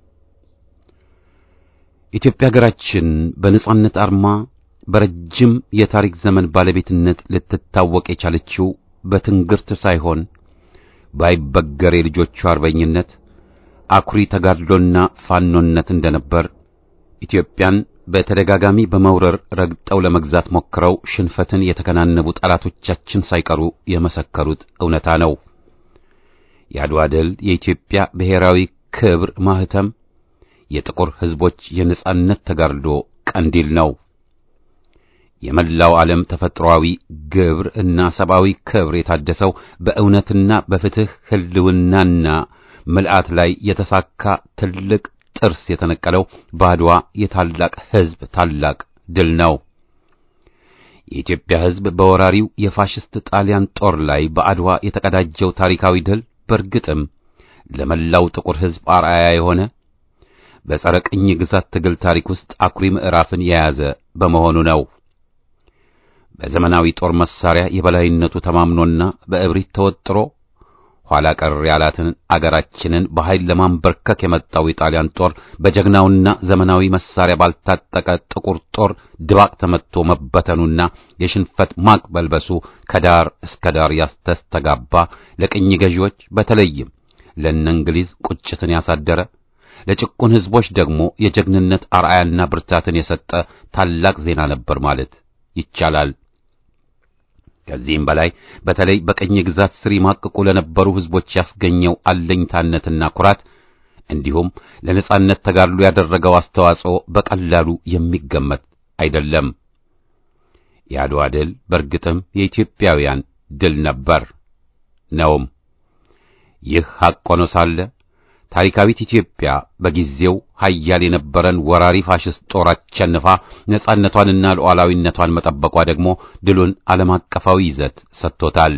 ኢትዮጵያ ሀገራችን በነጻነት አርማ በረጅም የታሪክ ዘመን ባለቤትነት ልትታወቅ የቻለችው በትንግርት ሳይሆን ባይበገር የልጆቿ አርበኝነት አኩሪ ተጋድሎና ፋኖነት እንደነበር ኢትዮጵያን በተደጋጋሚ በመውረር ረግጠው ለመግዛት ሞክረው ሽንፈትን የተከናነቡ ጠላቶቻችን ሳይቀሩ የመሰከሩት እውነታ ነው። የአድዋ ድል የኢትዮጵያ ብሔራዊ ክብር ማህተም፣ የጥቁር ሕዝቦች የነጻነት ተጋድሎ ቀንዲል ነው። የመላው ዓለም ተፈጥሮአዊ ግብር እና ሰብአዊ ክብር የታደሰው በእውነትና በፍትህ ህልውናና ምልአት ላይ የተሳካ ትልቅ ጥርስ የተነቀለው በአድዋ የታላቅ ሕዝብ ታላቅ ድል ነው። የኢትዮጵያ ሕዝብ በወራሪው የፋሽስት ጣሊያን ጦር ላይ በአድዋ የተቀዳጀው ታሪካዊ ድል በእርግጥም ለመላው ጥቁር ሕዝብ አርአያ የሆነ በጸረ ቅኝ ግዛት ትግል ታሪክ ውስጥ አኩሪ ምዕራፍን የያዘ በመሆኑ ነው። በዘመናዊ ጦር መሳሪያ የበላይነቱ ተማምኖና በእብሪት ተወጥሮ ኋላ ቀር ያላትን አገራችንን በኃይል ለማንበርከክ የመጣው የጣሊያን ጦር በጀግናውና ዘመናዊ መሳሪያ ባልታጠቀ ጥቁር ጦር ድባቅ ተመትቶ መበተኑና የሽንፈት ማቅ በልበሱ ከዳር እስከ ዳር ያስተስተጋባ ለቅኝ ገዢዎች በተለይም ለእነ እንግሊዝ ቁጭትን ያሳደረ ለጭቁን ሕዝቦች ደግሞ የጀግንነት አርአያና ብርታትን የሰጠ ታላቅ ዜና ነበር ማለት ይቻላል። ከዚህም በላይ በተለይ በቀኝ ግዛት ስር ይማቅቁ ለነበሩ ሕዝቦች ያስገኘው አለኝታነትና ኩራት እንዲሁም ለነጻነት ተጋድሎ ያደረገው አስተዋጽኦ በቀላሉ የሚገመት አይደለም። የአድዋ ድል በእርግጥም የኢትዮጵያውያን ድል ነበር ነውም። ይህ ሐቅ ሆኖ ሳለ ታሪካዊት ኢትዮጵያ በጊዜው ኃያል የነበረን ወራሪ ፋሽስት ጦር አሸንፋ ነጻነቷንና ሉዓላዊነቷን መጠበቋ ደግሞ ድሉን ዓለም አቀፋዊ ይዘት ሰጥቶታል።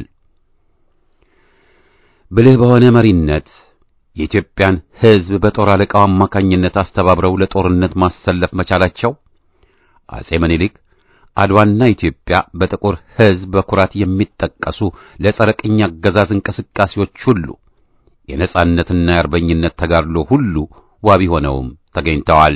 ብልህ በሆነ መሪነት የኢትዮጵያን ሕዝብ በጦር አለቃው አማካኝነት አስተባብረው ለጦርነት ማሰለፍ መቻላቸው አጼ ምኒልክ አድዋና ኢትዮጵያ በጥቁር ሕዝብ በኩራት የሚጠቀሱ ለጸረ ቅኝ አገዛዝ እንቅስቃሴዎች ሁሉ የነጻነትና የአርበኝነት ተጋድሎ ሁሉ ዋቢ ሆነውም ተገኝተዋል።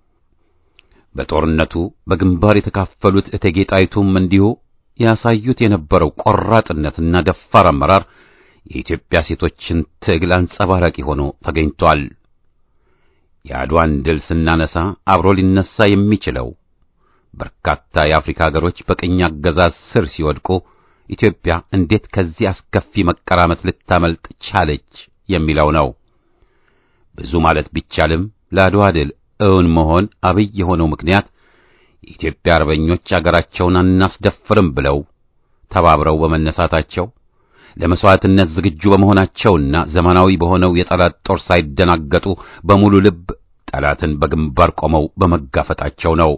በጦርነቱ በግንባር የተካፈሉት እቴጌ ጣይቱም እንዲሁ ያሳዩት የነበረው ቆራጥነትና ደፋር አመራር የኢትዮጵያ ሴቶችን ትግል አንጸባራቂ ሆኖ ተገኝቷል። የአድዋን ድል ስናነሳ አብሮ ሊነሳ የሚችለው በርካታ የአፍሪካ ሀገሮች በቅኝ አገዛዝ ስር ሲወድቁ ኢትዮጵያ እንዴት ከዚህ አስከፊ መቀራመት ልታመልጥ ቻለች የሚለው ነው። ብዙ ማለት ቢቻልም ለአድዋ ድል እውን መሆን አብይ የሆነው ምክንያት የኢትዮጵያ አርበኞች አገራቸውን አናስደፍርም ብለው ተባብረው በመነሳታቸው ለመስዋዕትነት ዝግጁ በመሆናቸውና ዘመናዊ በሆነው የጠላት ጦር ሳይደናገጡ በሙሉ ልብ ጠላትን በግንባር ቆመው በመጋፈጣቸው ነው።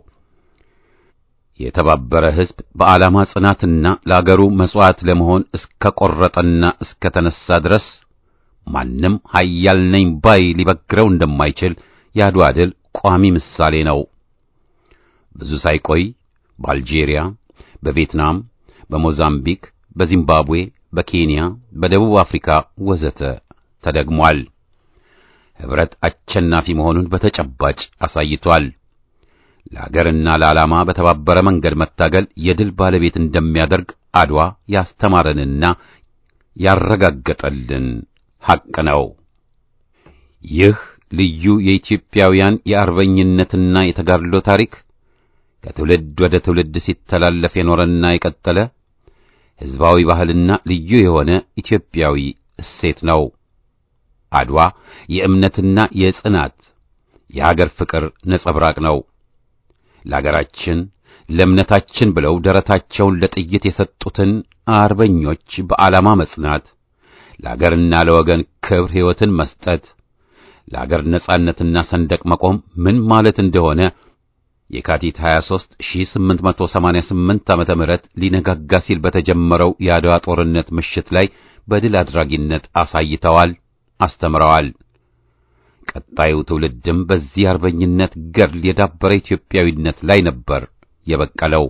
የተባበረ ሕዝብ በዓላማ ጽናትና ለአገሩ መሥዋዕት ለመሆን እስከ ቈረጠና እስከ ተነሣ ድረስ ማንም ኃያል ነኝ ባይ ሊበግረው እንደማይችል የአድዋ ድል ቋሚ ምሳሌ ነው። ብዙ ሳይቆይ በአልጄሪያ፣ በቪየትናም፣ በሞዛምቢክ፣ በዚምባብዌ፣ በኬንያ፣ በደቡብ አፍሪካ ወዘተ ተደግሟል። ኅብረት አሸናፊ መሆኑን በተጨባጭ አሳይቷል። ለአገርና ለዓላማ በተባበረ መንገድ መታገል የድል ባለቤት እንደሚያደርግ አድዋ ያስተማረንና ያረጋገጠልን ሐቅ ነው። ይህ ልዩ የኢትዮጵያውያን የአርበኝነትና የተጋድሎ ታሪክ ከትውልድ ወደ ትውልድ ሲተላለፍ የኖረና የቀጠለ ሕዝባዊ ባህልና ልዩ የሆነ ኢትዮጵያዊ እሴት ነው። አድዋ የእምነትና የጽናት የአገር ፍቅር ነጸብራቅ ነው። ለአገራችን ለእምነታችን ብለው ደረታቸውን ለጥይት የሰጡትን አርበኞች በዓላማ መጽናት፣ ለአገርና ለወገን ክብር ሕይወትን መስጠት፣ ለአገር ነጻነትና ሰንደቅ መቆም ምን ማለት እንደሆነ የካቲት 23 1888 ዓመተ ምህረት ሊነጋጋ ሲል በተጀመረው የአድዋ ጦርነት ምሽት ላይ በድል አድራጊነት አሳይተዋል፣ አስተምረዋል። ቀጣዩ ትውልድም በዚህ አርበኝነት ገድል የዳበረ ኢትዮጵያዊነት ላይ ነበር የበቀለው።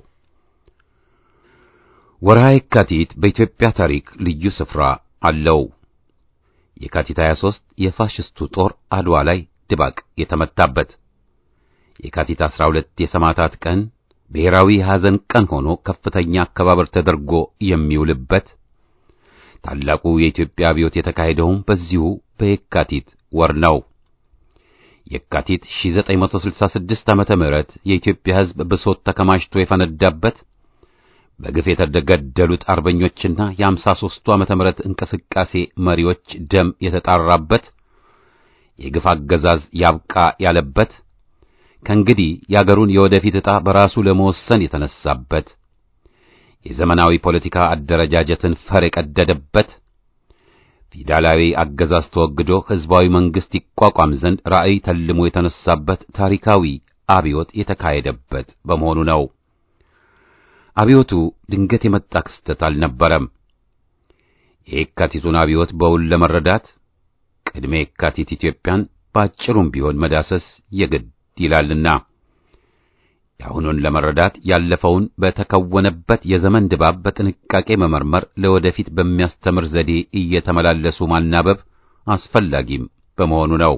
ወርሃ የካቲት በኢትዮጵያ ታሪክ ልዩ ስፍራ አለው። የካቲት 23 የፋሽስቱ ጦር አድዋ ላይ ድባቅ የተመታበት፣ የካቲት 12 የሰማዕታት ቀን ብሔራዊ ሐዘን ቀን ሆኖ ከፍተኛ አከባበር ተደርጎ የሚውልበት፣ ታላቁ የኢትዮጵያ አብዮት የተካሄደውም በዚሁ በየካቲት ወር ነው። የካቲት 1966 ዓመተ ምህረት የኢትዮጵያ ሕዝብ ብሶት ተከማችቶ የፈነዳበት በግፍ የተገደሉት አርበኞችና የአምሳ ሦስቱ ዓመተ ምህረት እንቅስቃሴ መሪዎች ደም የተጣራበት የግፍ አገዛዝ ያብቃ ያለበት ከእንግዲህ የአገሩን የወደፊት ዕጣ በራሱ ለመወሰን የተነሳበት የዘመናዊ ፖለቲካ አደረጃጀትን ፈር የቀደደበት ፊውዳላዊ አገዛዝ ተወግዶ ሕዝባዊ መንግሥት ይቋቋም ዘንድ ራዕይ ተልሞ የተነሳበት ታሪካዊ አብዮት የተካሄደበት በመሆኑ ነው። አብዮቱ ድንገት የመጣ ክስተት አልነበረም። የየካቲቱን አብዮት በውል ለመረዳት ቅድመ የካቲት ኢትዮጵያን በአጭሩም ቢሆን መዳሰስ የግድ ይላልና የአሁኑን ለመረዳት ያለፈውን በተከወነበት የዘመን ድባብ በጥንቃቄ መመርመር፣ ለወደፊት በሚያስተምር ዘዴ እየተመላለሱ ማናበብ አስፈላጊም በመሆኑ ነው።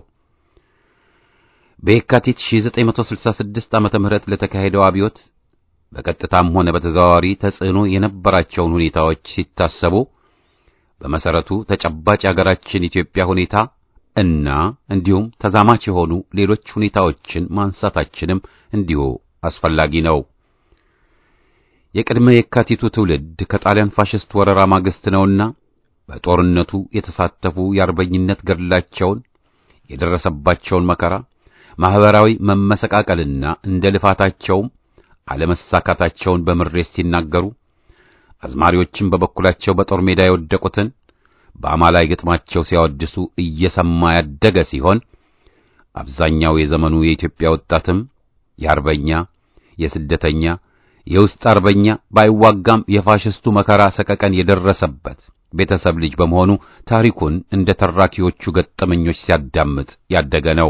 በየካቲት 1966 ዓመተ ምህረት ለተካሄደው አብዮት በቀጥታም ሆነ በተዘዋዋሪ ተጽዕኖ የነበራቸውን ሁኔታዎች ሲታሰቡ በመሰረቱ ተጨባጭ የሀገራችን ኢትዮጵያ ሁኔታ እና እንዲሁም ተዛማች የሆኑ ሌሎች ሁኔታዎችን ማንሳታችንም እንዲሁ አስፈላጊ ነው። የቅድመ የካቲቱ ትውልድ ከጣሊያን ፋሽስት ወረራ ማግስት ነውና በጦርነቱ የተሳተፉ የአርበኝነት ገድላቸውን የደረሰባቸውን መከራ፣ ማህበራዊ መመሰቃቀልና እንደ ልፋታቸውም አለመሳካታቸውን በምሬት ሲናገሩ አዝማሪዎችም በበኩላቸው በጦር ሜዳ የወደቁትን በአማላይ ግጥማቸው ሲያወድሱ እየሰማ ያደገ ሲሆን አብዛኛው የዘመኑ የኢትዮጵያ ወጣትም የአርበኛ የስደተኛ የውስጥ አርበኛ ባይዋጋም የፋሽስቱ መከራ ሰቀቀን የደረሰበት ቤተሰብ ልጅ በመሆኑ ታሪኩን እንደ ተራኪዎቹ ገጠመኞች ሲያዳምጥ ያደገ ነው።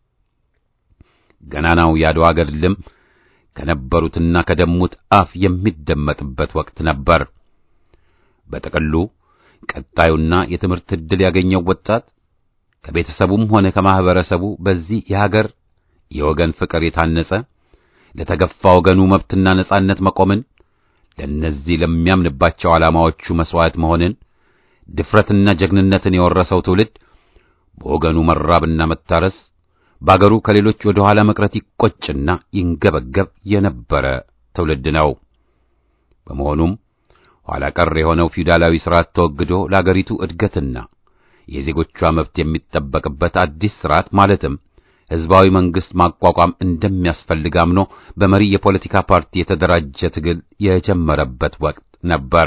ገናናው የአድዋ ገድልም ከነበሩትና ከደሙት አፍ የሚደመጥበት ወቅት ነበር። በጥቅሉ ቀጣዩና የትምህርት ዕድል ያገኘው ወጣት ከቤተሰቡም ሆነ ከማህበረሰቡ በዚህ የሀገር የወገን ፍቅር የታነጸ ለተገፋ ወገኑ መብትና ነጻነት መቆምን፣ ለእነዚህ ለሚያምንባቸው ዓላማዎቹ መሥዋዕት መሆንን፣ ድፍረትና ጀግንነትን የወረሰው ትውልድ በወገኑ መራብና መታረስ በአገሩ ከሌሎች ወደ ኋላ መቅረት ይቆጭና ይንገበገብ የነበረ ትውልድ ነው። በመሆኑም ኋላ ቀር የሆነው ፊውዳላዊ ሥርዓት ተወግዶ ለአገሪቱ እድገትና የዜጎቿ መብት የሚጠበቅበት አዲስ ሥርዓት ማለትም ሕዝባዊ መንግሥት ማቋቋም እንደሚያስፈልግ አምኖ በመሪ የፖለቲካ ፓርቲ የተደራጀ ትግል የጀመረበት ወቅት ነበር።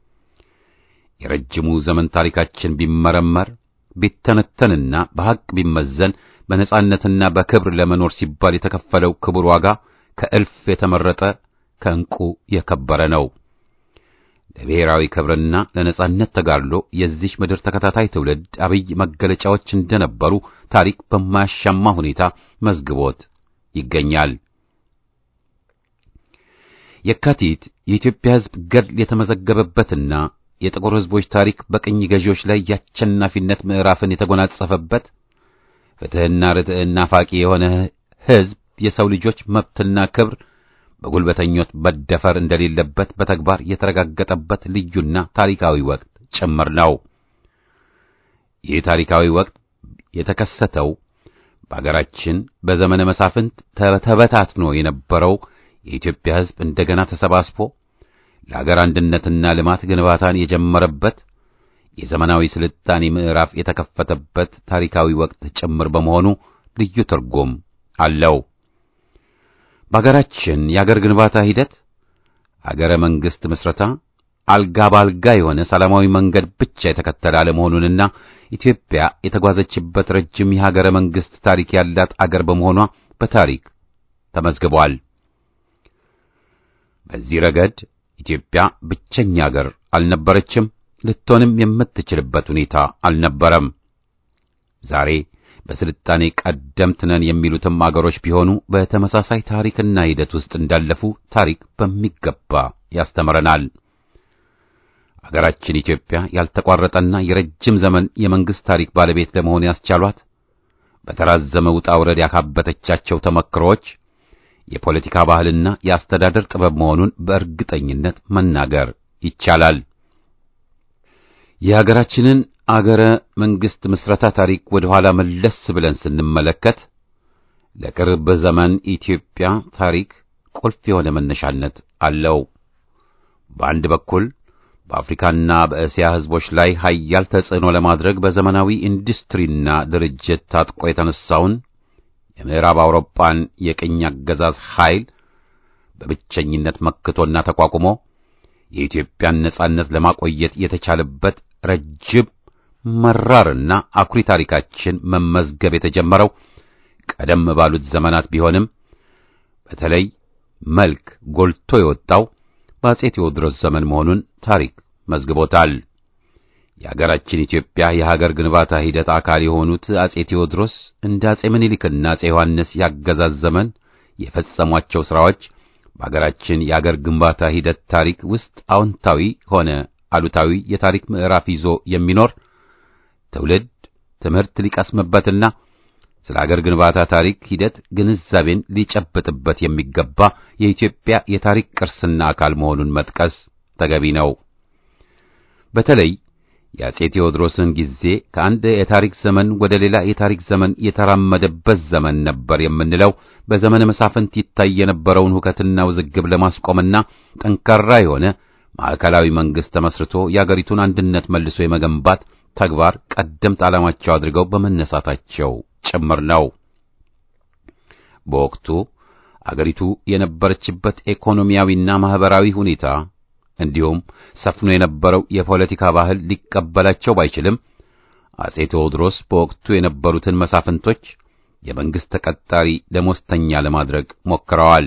የረጅሙ ዘመን ታሪካችን ቢመረመር ቢተነተንና በሐቅ ቢመዘን በነጻነትና በክብር ለመኖር ሲባል የተከፈለው ክቡር ዋጋ ከእልፍ የተመረጠ ከዕንቁ የከበረ ነው። ለብሔራዊ ክብርና ለነጻነት ተጋድሎ የዚህ ምድር ተከታታይ ትውልድ አብይ መገለጫዎች እንደነበሩ ታሪክ በማያሻማ ሁኔታ መዝግቦት ይገኛል። የካቲት የኢትዮጵያ ሕዝብ ገድል የተመዘገበበትና የጥቁር ሕዝቦች ታሪክ በቅኝ ገዢዎች ላይ የአሸናፊነት ምዕራፍን የተጎናጸፈበት ፍትሕና ርትዕና ፋቂ የሆነ ሕዝብ የሰው ልጆች መብትና ክብር በጉልበተኞች መደፈር እንደሌለበት በተግባር የተረጋገጠበት ልዩና ታሪካዊ ወቅት ጭምር ነው። ይህ ታሪካዊ ወቅት የተከሰተው በአገራችን በዘመነ መሳፍንት ተበታትኖ የነበረው የኢትዮጵያ ሕዝብ እንደገና ተሰባስቦ ለአገር አንድነትና ልማት ግንባታን የጀመረበት የዘመናዊ ስልጣኔ ምዕራፍ የተከፈተበት ታሪካዊ ወቅት ጭምር በመሆኑ ልዩ ትርጉም አለው። በአገራችን የአገር ግንባታ ሂደት አገረ መንግሥት ምስረታ አልጋ ባልጋ የሆነ ሰላማዊ መንገድ ብቻ የተከተለ አለመሆኑንና ኢትዮጵያ የተጓዘችበት ረጅም የሀገረ መንግሥት ታሪክ ያላት አገር በመሆኗ በታሪክ ተመዝግቧል። በዚህ ረገድ ኢትዮጵያ ብቸኛ አገር አልነበረችም፣ ልትሆንም የምትችልበት ሁኔታ አልነበረም። ዛሬ በስልጣኔ ቀደምት ነን የሚሉትም አገሮች ቢሆኑ በተመሳሳይ ታሪክና ሂደት ውስጥ እንዳለፉ ታሪክ በሚገባ ያስተምረናል። አገራችን ኢትዮጵያ ያልተቋረጠና የረጅም ዘመን የመንግስት ታሪክ ባለቤት ለመሆን ያስቻሏት በተራዘመ ውጣ ውረድ ያካበተቻቸው ተመክሮዎች የፖለቲካ ባህልና የአስተዳደር ጥበብ መሆኑን በእርግጠኝነት መናገር ይቻላል። የሀገራችንን አገረ መንግስት ምስረታ ታሪክ ወደ ኋላ መለስ ብለን ስንመለከት ለቅርብ ዘመን ኢትዮጵያ ታሪክ ቁልፍ የሆነ መነሻነት አለው። በአንድ በኩል በአፍሪካና በእስያ ህዝቦች ላይ ኃያል ተጽዕኖ ለማድረግ በዘመናዊ ኢንዱስትሪና ድርጅት ታጥቆ የተነሳውን የምዕራብ አውሮፓን የቅኝ አገዛዝ ኃይል በብቸኝነት መክቶና ተቋቁሞ የኢትዮጵያን ነጻነት ለማቆየት የተቻለበት ረጅም መራርና አኩሪ ታሪካችን መመዝገብ የተጀመረው ቀደም ባሉት ዘመናት ቢሆንም በተለይ መልክ ጎልቶ የወጣው በአጼ ቴዎድሮስ ዘመን መሆኑን ታሪክ መዝግቦታል። የሀገራችን ኢትዮጵያ የሀገር ግንባታ ሂደት አካል የሆኑት አጼ ቴዎድሮስ እንደ አጼ ምኒልክና አጼ ዮሐንስ ያገዛዝ ዘመን የፈጸሟቸው ሥራዎች በሀገራችን የአገር ግንባታ ሂደት ታሪክ ውስጥ አዎንታዊ ሆነ አሉታዊ የታሪክ ምዕራፍ ይዞ የሚኖር ትውልድ ትምህርት ሊቀስምበትና ስለ አገር ግንባታ ታሪክ ሂደት ግንዛቤን ሊጨብጥበት የሚገባ የኢትዮጵያ የታሪክ ቅርስና አካል መሆኑን መጥቀስ ተገቢ ነው። በተለይ የአጼ ቴዎድሮስን ጊዜ ከአንድ የታሪክ ዘመን ወደ ሌላ የታሪክ ዘመን የተራመደበት ዘመን ነበር የምንለው በዘመነ መሳፍንት ይታይ የነበረውን ሁከትና ውዝግብ ለማስቆምና ጠንካራ የሆነ ማዕከላዊ መንግስት ተመስርቶ የአገሪቱን አንድነት መልሶ የመገንባት ተግባር ቀደምት ዓላማቸው አድርገው በመነሳታቸው ጭምር ነው። በወቅቱ አገሪቱ የነበረችበት ኢኮኖሚያዊና ማህበራዊ ሁኔታ እንዲሁም ሰፍኖ የነበረው የፖለቲካ ባህል ሊቀበላቸው ባይችልም አጼ ቴዎድሮስ በወቅቱ የነበሩትን መሳፍንቶች የመንግስት ተቀጣሪ ደሞዝተኛ ለማድረግ ሞክረዋል።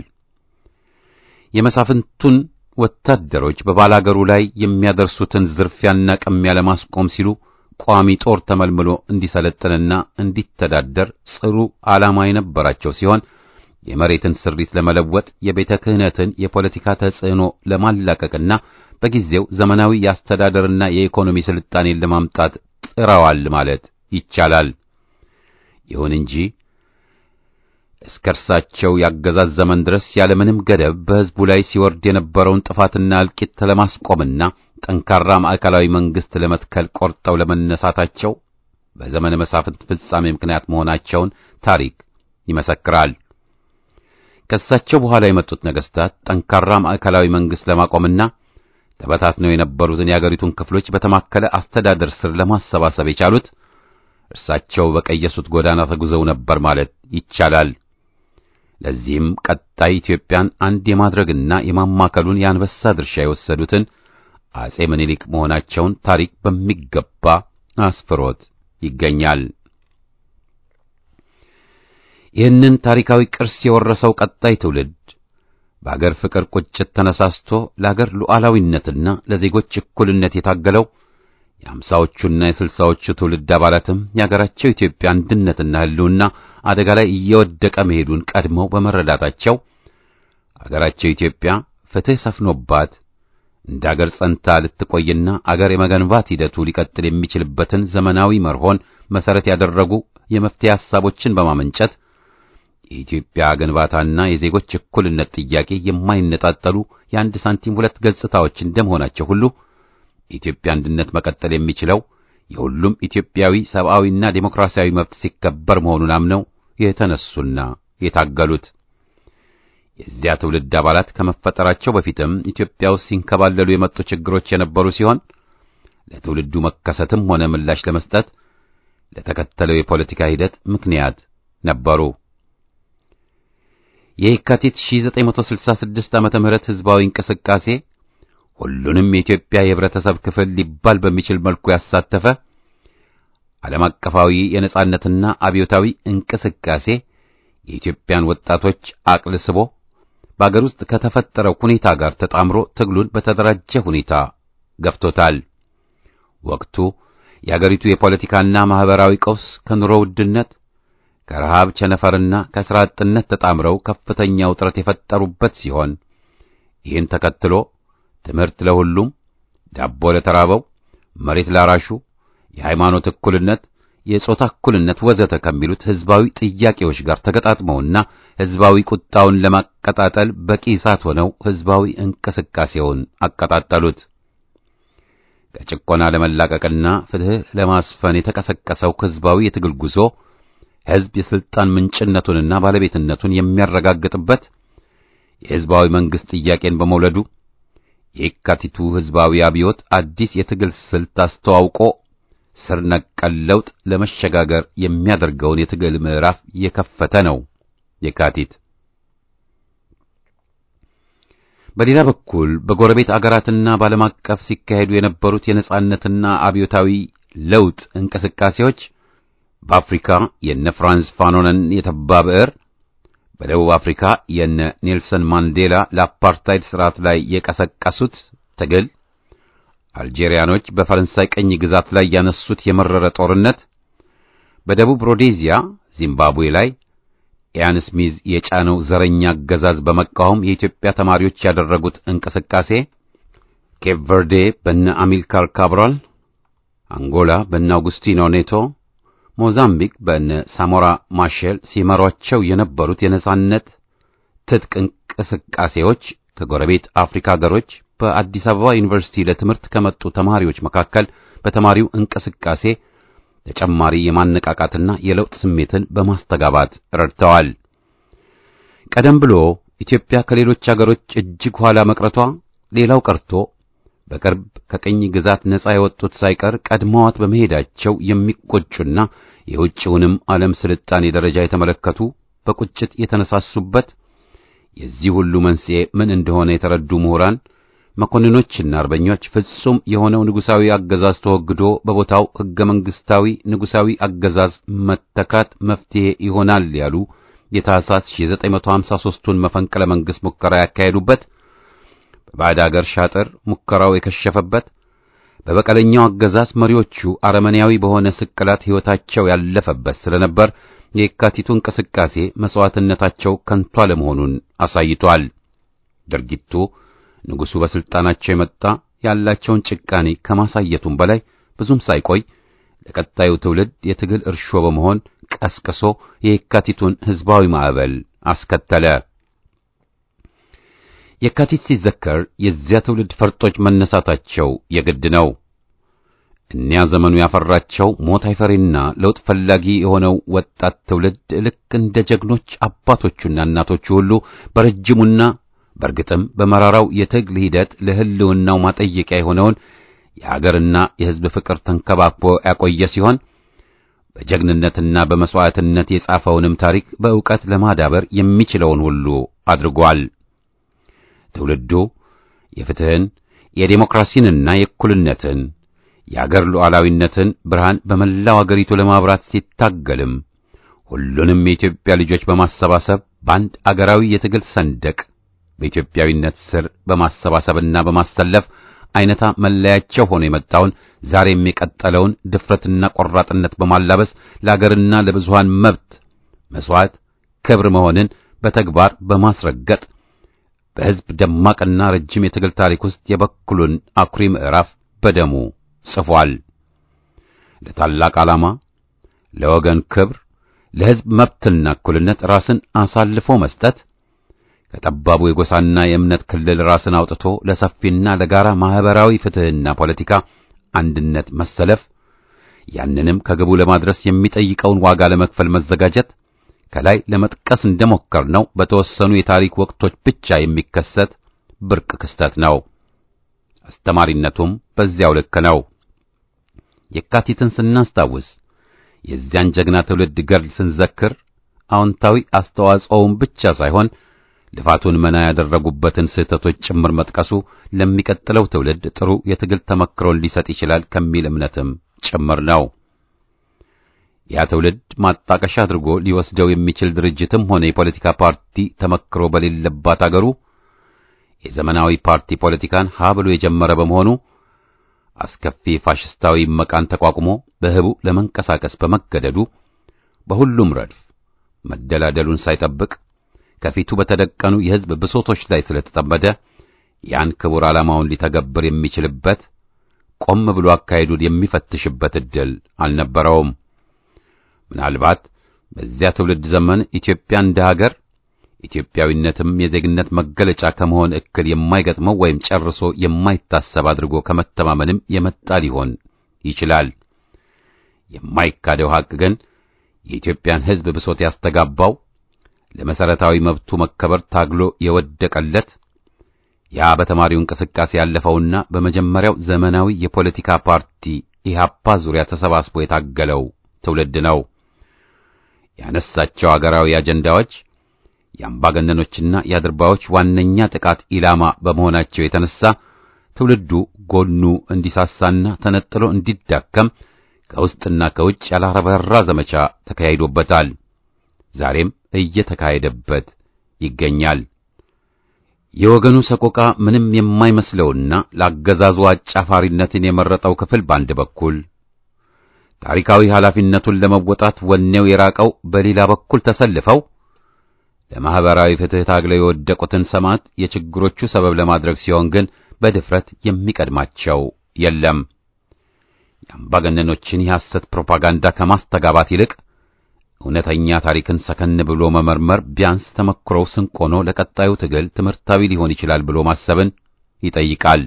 የመሳፍንቱን ወታደሮች በባላገሩ ላይ የሚያደርሱትን ዝርፊያና ቅሚያ ለማስቆም ሲሉ ቋሚ ጦር ተመልምሎ እንዲሰለጥንና እንዲተዳደር ጽሩ ዓላማ የነበራቸው ሲሆን የመሬትን ስሪት ለመለወጥ የቤተ ክህነትን የፖለቲካ ተጽዕኖ ለማላቀቅና በጊዜው ዘመናዊ የአስተዳደርና የኢኮኖሚ ስልጣኔን ለማምጣት ጥረዋል ማለት ይቻላል። ይሁን እንጂ እስከ እርሳቸው ያገዛዝ ዘመን ድረስ ያለምንም ገደብ በሕዝቡ ላይ ሲወርድ የነበረውን ጥፋትና እልቂት ለማስቆምና ጠንካራ ማዕከላዊ መንግስት ለመትከል ቆርጠው ለመነሳታቸው በዘመነ መሳፍንት ፍጻሜ ምክንያት መሆናቸውን ታሪክ ይመሰክራል። ከእሳቸው በኋላ የመጡት ነገስታት ጠንካራ ማዕከላዊ መንግስት ለማቆምና ተበታትነው የነበሩትን የአገሪቱን ክፍሎች በተማከለ አስተዳደር ስር ለማሰባሰብ የቻሉት እርሳቸው በቀየሱት ጎዳና ተጉዘው ነበር ማለት ይቻላል። ለዚህም ቀጣይ ኢትዮጵያን አንድ የማድረግና የማማከሉን የአንበሳ ድርሻ የወሰዱትን አጼ ምኒልክ መሆናቸውን ታሪክ በሚገባ አስፍሮት ይገኛል። ይህንን ታሪካዊ ቅርስ የወረሰው ቀጣይ ትውልድ በአገር ፍቅር ቁጭት ተነሳስቶ ለአገር ሉዓላዊነትና ለዜጎች እኩልነት የታገለው የአምሳዎቹና የስልሳዎቹ ትውልድ አባላትም የአገራቸው ኢትዮጵያ አንድነትና ሕልውና አደጋ ላይ እየወደቀ መሄዱን ቀድመው በመረዳታቸው አገራቸው ኢትዮጵያ ፍትሕ ሰፍኖባት እንደ አገር ጸንታ ልትቆይና አገር የመገንባት ሂደቱ ሊቀጥል የሚችልበትን ዘመናዊ መርሆን መሰረት ያደረጉ የመፍትሄ ሐሳቦችን በማመንጨት የኢትዮጵያ ግንባታና የዜጎች እኩልነት ጥያቄ የማይነጣጠሉ የአንድ ሳንቲም ሁለት ገጽታዎች እንደመሆናቸው ሁሉ የኢትዮጵያ አንድነት መቀጠል የሚችለው የሁሉም ኢትዮጵያዊ ሰብአዊና ዴሞክራሲያዊ መብት ሲከበር መሆኑን አምነው የተነሱና የታገሉት የዚያ ትውልድ አባላት ከመፈጠራቸው በፊትም ኢትዮጵያ ውስጥ ሲንከባለሉ የመጡ ችግሮች የነበሩ ሲሆን ለትውልዱ መከሰትም ሆነ ምላሽ ለመስጠት ለተከተለው የፖለቲካ ሂደት ምክንያት ነበሩ። የየካቲት 1966 ዓመተ ምህረት ህዝባዊ እንቅስቃሴ ሁሉንም የኢትዮጵያ የህብረተሰብ ክፍል ሊባል በሚችል መልኩ ያሳተፈ ዓለም አቀፋዊ የነጻነትና አብዮታዊ እንቅስቃሴ የኢትዮጵያን ወጣቶች አቅል ስቦ በአገር ውስጥ ከተፈጠረው ሁኔታ ጋር ተጣምሮ ትግሉን በተደራጀ ሁኔታ ገፍቶታል። ወቅቱ የአገሪቱ የፖለቲካና ማህበራዊ ቀውስ ከኑሮ ውድነት ከረሃብ ቸነፈርና ከሥራ አጥነት ተጣምረው ከፍተኛ ውጥረት የፈጠሩበት ሲሆን ይህን ተከትሎ ትምህርት ለሁሉም፣ ዳቦ ለተራበው፣ መሬት ላራሹ፣ የሃይማኖት እኩልነት፣ የጾታ እኩልነት ወዘተ ከሚሉት ሕዝባዊ ጥያቄዎች ጋር ተገጣጥመውና ሕዝባዊ ቁጣውን ለማቀጣጠል በቂ እሳት ሆነው ሕዝባዊ እንቅስቃሴውን አቀጣጠሉት። ከጭቆና ለመላቀቅና ፍትሕ ለማስፈን የተቀሰቀሰው ሕዝባዊ የትግል ጉዞ ሕዝብ የሥልጣን ምንጭነቱንና ባለቤትነቱን የሚያረጋግጥበት የሕዝባዊ መንግሥት ጥያቄን በመውለዱ የየካቲቱ ሕዝባዊ አብዮት አዲስ የትግል ስልት አስተዋውቆ ስር ነቀል ለውጥ ለመሸጋገር የሚያደርገውን የትግል ምዕራፍ የከፈተ ነው። የካቲት በሌላ በኩል በጎረቤት አገራትና በዓለም አቀፍ ሲካሄዱ የነበሩት የነጻነትና አብዮታዊ ለውጥ እንቅስቃሴዎች በአፍሪካ የነ ፍራንስ ፋኖንን የተባ ብዕር፣ በደቡብ አፍሪካ የነ ኔልሰን ማንዴላ ለአፓርታይድ ስርዓት ላይ የቀሰቀሱት ትግል፣ አልጄሪያኖች በፈረንሳይ ቅኝ ግዛት ላይ ያነሱት የመረረ ጦርነት፣ በደቡብ ሮዴዚያ ዚምባብዌ ላይ ኢያን ስሚዝ የጫነው ዘረኛ አገዛዝ በመቃወም የኢትዮጵያ ተማሪዎች ያደረጉት እንቅስቃሴ፣ ኬፕ ቨርዴ በነ አሚልካር ካብራል፣ አንጎላ በነ አውጉስቲኖ ኔቶ፣ ሞዛምቢክ በነ ሳሞራ ማሼል ሲመሯቸው የነበሩት የነጻነት ትጥቅ እንቅስቃሴዎች ከጎረቤት አፍሪካ ሀገሮች በአዲስ አበባ ዩኒቨርሲቲ ለትምህርት ከመጡ ተማሪዎች መካከል በተማሪው እንቅስቃሴ ተጨማሪ የማነቃቃትና የለውጥ ስሜትን በማስተጋባት ረድተዋል። ቀደም ብሎ ኢትዮጵያ ከሌሎች አገሮች እጅግ ኋላ መቅረቷ ሌላው ቀርቶ በቅርብ ከቅኝ ግዛት ነጻ የወጡት ሳይቀር ቀድመዋት በመሄዳቸው የሚቆጩና የውጭውንም ዓለም ስልጣኔ ደረጃ የተመለከቱ በቁጭት የተነሳሱበት የዚህ ሁሉ መንስኤ ምን እንደሆነ የተረዱ ምሁራን መኮንኖችና አርበኞች ፍጹም የሆነው ንጉሳዊ አገዛዝ ተወግዶ በቦታው ሕገ መንግሥታዊ ንጉሳዊ አገዛዝ መተካት መፍትሄ ይሆናል ያሉ የታህሳስ 1953ቱን መፈንቅለ መንግሥት ሙከራ ያካሄዱበት፣ በባዕድ አገር ሻጥር ሙከራው የከሸፈበት፣ በበቀለኛው አገዛዝ መሪዎቹ አረመኔያዊ በሆነ ስቅላት ሕይወታቸው ያለፈበት ስለነበር የካቲቱ እንቅስቃሴ መሥዋዕትነታቸው ከንቱ አለመሆኑን አሳይቷል። ድርጊቱ ንጉሡ በሥልጣናቸው የመጣ ያላቸውን ጭቃኔ ከማሳየቱም በላይ ብዙም ሳይቆይ ለቀጣዩ ትውልድ የትግል እርሾ በመሆን ቀስቅሶ የየካቲቱን ሕዝባዊ ማዕበል አስከተለ። የካቲት ሲዘከር የዚያ ትውልድ ፈርጦች መነሳታቸው የግድ ነው። እኒያ ዘመኑ ያፈራቸው ሞት አይፈሪና ለውጥ ፈላጊ የሆነው ወጣት ትውልድ ልክ እንደ ጀግኖች አባቶቹና እናቶቹ ሁሉ በረጅሙና በእርግጥም በመራራው የትግል ሂደት ለሕልውናው ማጠየቂያ የሆነውን የአገርና የሕዝብ ፍቅር ተንከባክቦ ያቆየ ሲሆን በጀግንነትና በመሥዋዕትነት የጻፈውንም ታሪክ በዕውቀት ለማዳበር የሚችለውን ሁሉ አድርጓል። ትውልዱ የፍትሕን፣ የዴሞክራሲንና የእኩልነትን የአገር ሉዓላዊነትን ብርሃን በመላው አገሪቱ ለማብራት ሲታገልም ሁሉንም የኢትዮጵያ ልጆች በማሰባሰብ በአንድ አገራዊ የትግል ሰንደቅ በኢትዮጵያዊነት ስር በማሰባሰብና በማሰለፍ አይነታ መለያቸው ሆኖ የመጣውን ዛሬም የቀጠለውን ድፍረትና ቆራጥነት በማላበስ ለአገርና ለብዙሃን መብት መሥዋዕት ክብር መሆንን በተግባር በማስረገጥ በሕዝብ ደማቅና ረጅም የትግል ታሪክ ውስጥ የበኩሉን አኩሪ ምዕራፍ በደሙ ጽፏል። ለታላቅ ዓላማ፣ ለወገን ክብር፣ ለሕዝብ መብትና እኩልነት ራስን አሳልፎ መስጠት ከጠባቡ የጎሳና የእምነት ክልል ራስን አውጥቶ ለሰፊና ለጋራ ማህበራዊ ፍትሕና ፖለቲካ አንድነት መሰለፍ፣ ያንንም ከግቡ ለማድረስ የሚጠይቀውን ዋጋ ለመክፈል መዘጋጀት ከላይ ለመጥቀስ እንደሞከርነው በተወሰኑ የታሪክ ወቅቶች ብቻ የሚከሰት ብርቅ ክስተት ነው። አስተማሪነቱም በዚያው ልክ ነው። የካቲትን ስናስታውስ የዚያን ጀግና ትውልድ ገድል ስንዘክር አዎንታዊ አስተዋጽኦውን ብቻ ሳይሆን ልፋቱን መና ያደረጉበትን ስህተቶች ጭምር መጥቀሱ ለሚቀጥለው ትውልድ ጥሩ የትግል ተመክሮን ሊሰጥ ይችላል ከሚል እምነትም ጭምር ነው። ያ ትውልድ ማጣቀሻ አድርጎ ሊወስደው የሚችል ድርጅትም ሆነ የፖለቲካ ፓርቲ ተመክሮ በሌለባት አገሩ የዘመናዊ ፓርቲ ፖለቲካን ሀ ብሎ የጀመረ በመሆኑ አስከፊ ፋሽስታዊ መቃን ተቋቁሞ በህቡ ለመንቀሳቀስ በመገደዱ በሁሉም ረድፍ መደላደሉን ሳይጠብቅ ከፊቱ በተደቀኑ የሕዝብ ብሶቶች ላይ ስለተጠመደ ያን ክቡር ዓላማውን ሊተገብር የሚችልበት ቆም ብሎ አካሄዱን የሚፈትሽበት ዕድል አልነበረውም። ምናልባት በዚያ ትውልድ ዘመን ኢትዮጵያ እንደ ሀገር ኢትዮጵያዊነትም የዜግነት መገለጫ ከመሆን እክል የማይገጥመው ወይም ጨርሶ የማይታሰብ አድርጎ ከመተማመንም የመጣ ሊሆን ይችላል። የማይካደው ሐቅ ግን የኢትዮጵያን ሕዝብ ብሶት ያስተጋባው ለመሰረታዊ መብቱ መከበር ታግሎ የወደቀለት ያ በተማሪው እንቅስቃሴ ያለፈውና በመጀመሪያው ዘመናዊ የፖለቲካ ፓርቲ ኢህአፓ ዙሪያ ተሰባስቦ የታገለው ትውልድ ነው። ያነሳቸው አገራዊ አጀንዳዎች የአምባገነኖችና የአድርባዮች ዋነኛ ጥቃት ኢላማ በመሆናቸው የተነሳ ትውልዱ ጎኑ እንዲሳሳና ተነጥሎ እንዲዳከም ከውስጥና ከውጭ ያላረበራ ዘመቻ ተካሂዶበታል። ዛሬም እየተካሄደበት ይገኛል። የወገኑ ሰቆቃ ምንም የማይመስለውና ለአገዛዙ አጫፋሪነትን የመረጠው ክፍል በአንድ በኩል ታሪካዊ ኃላፊነቱን ለመወጣት ወኔው የራቀው በሌላ በኩል ተሰልፈው ለማህበራዊ ፍትህ ታግለው የወደቁትን ሰማዕት የችግሮቹ ሰበብ ለማድረግ ሲሆን ግን በድፍረት የሚቀድማቸው የለም። የአምባገነኖችን የሐሰት ፕሮፓጋንዳ ከማስተጋባት ይልቅ እውነተኛ ታሪክን ሰከን ብሎ መመርመር ቢያንስ ተመክሮው ስንቅ ሆኖ ለቀጣዩ ትግል ትምህርታዊ ሊሆን ይችላል ብሎ ማሰብን ይጠይቃል።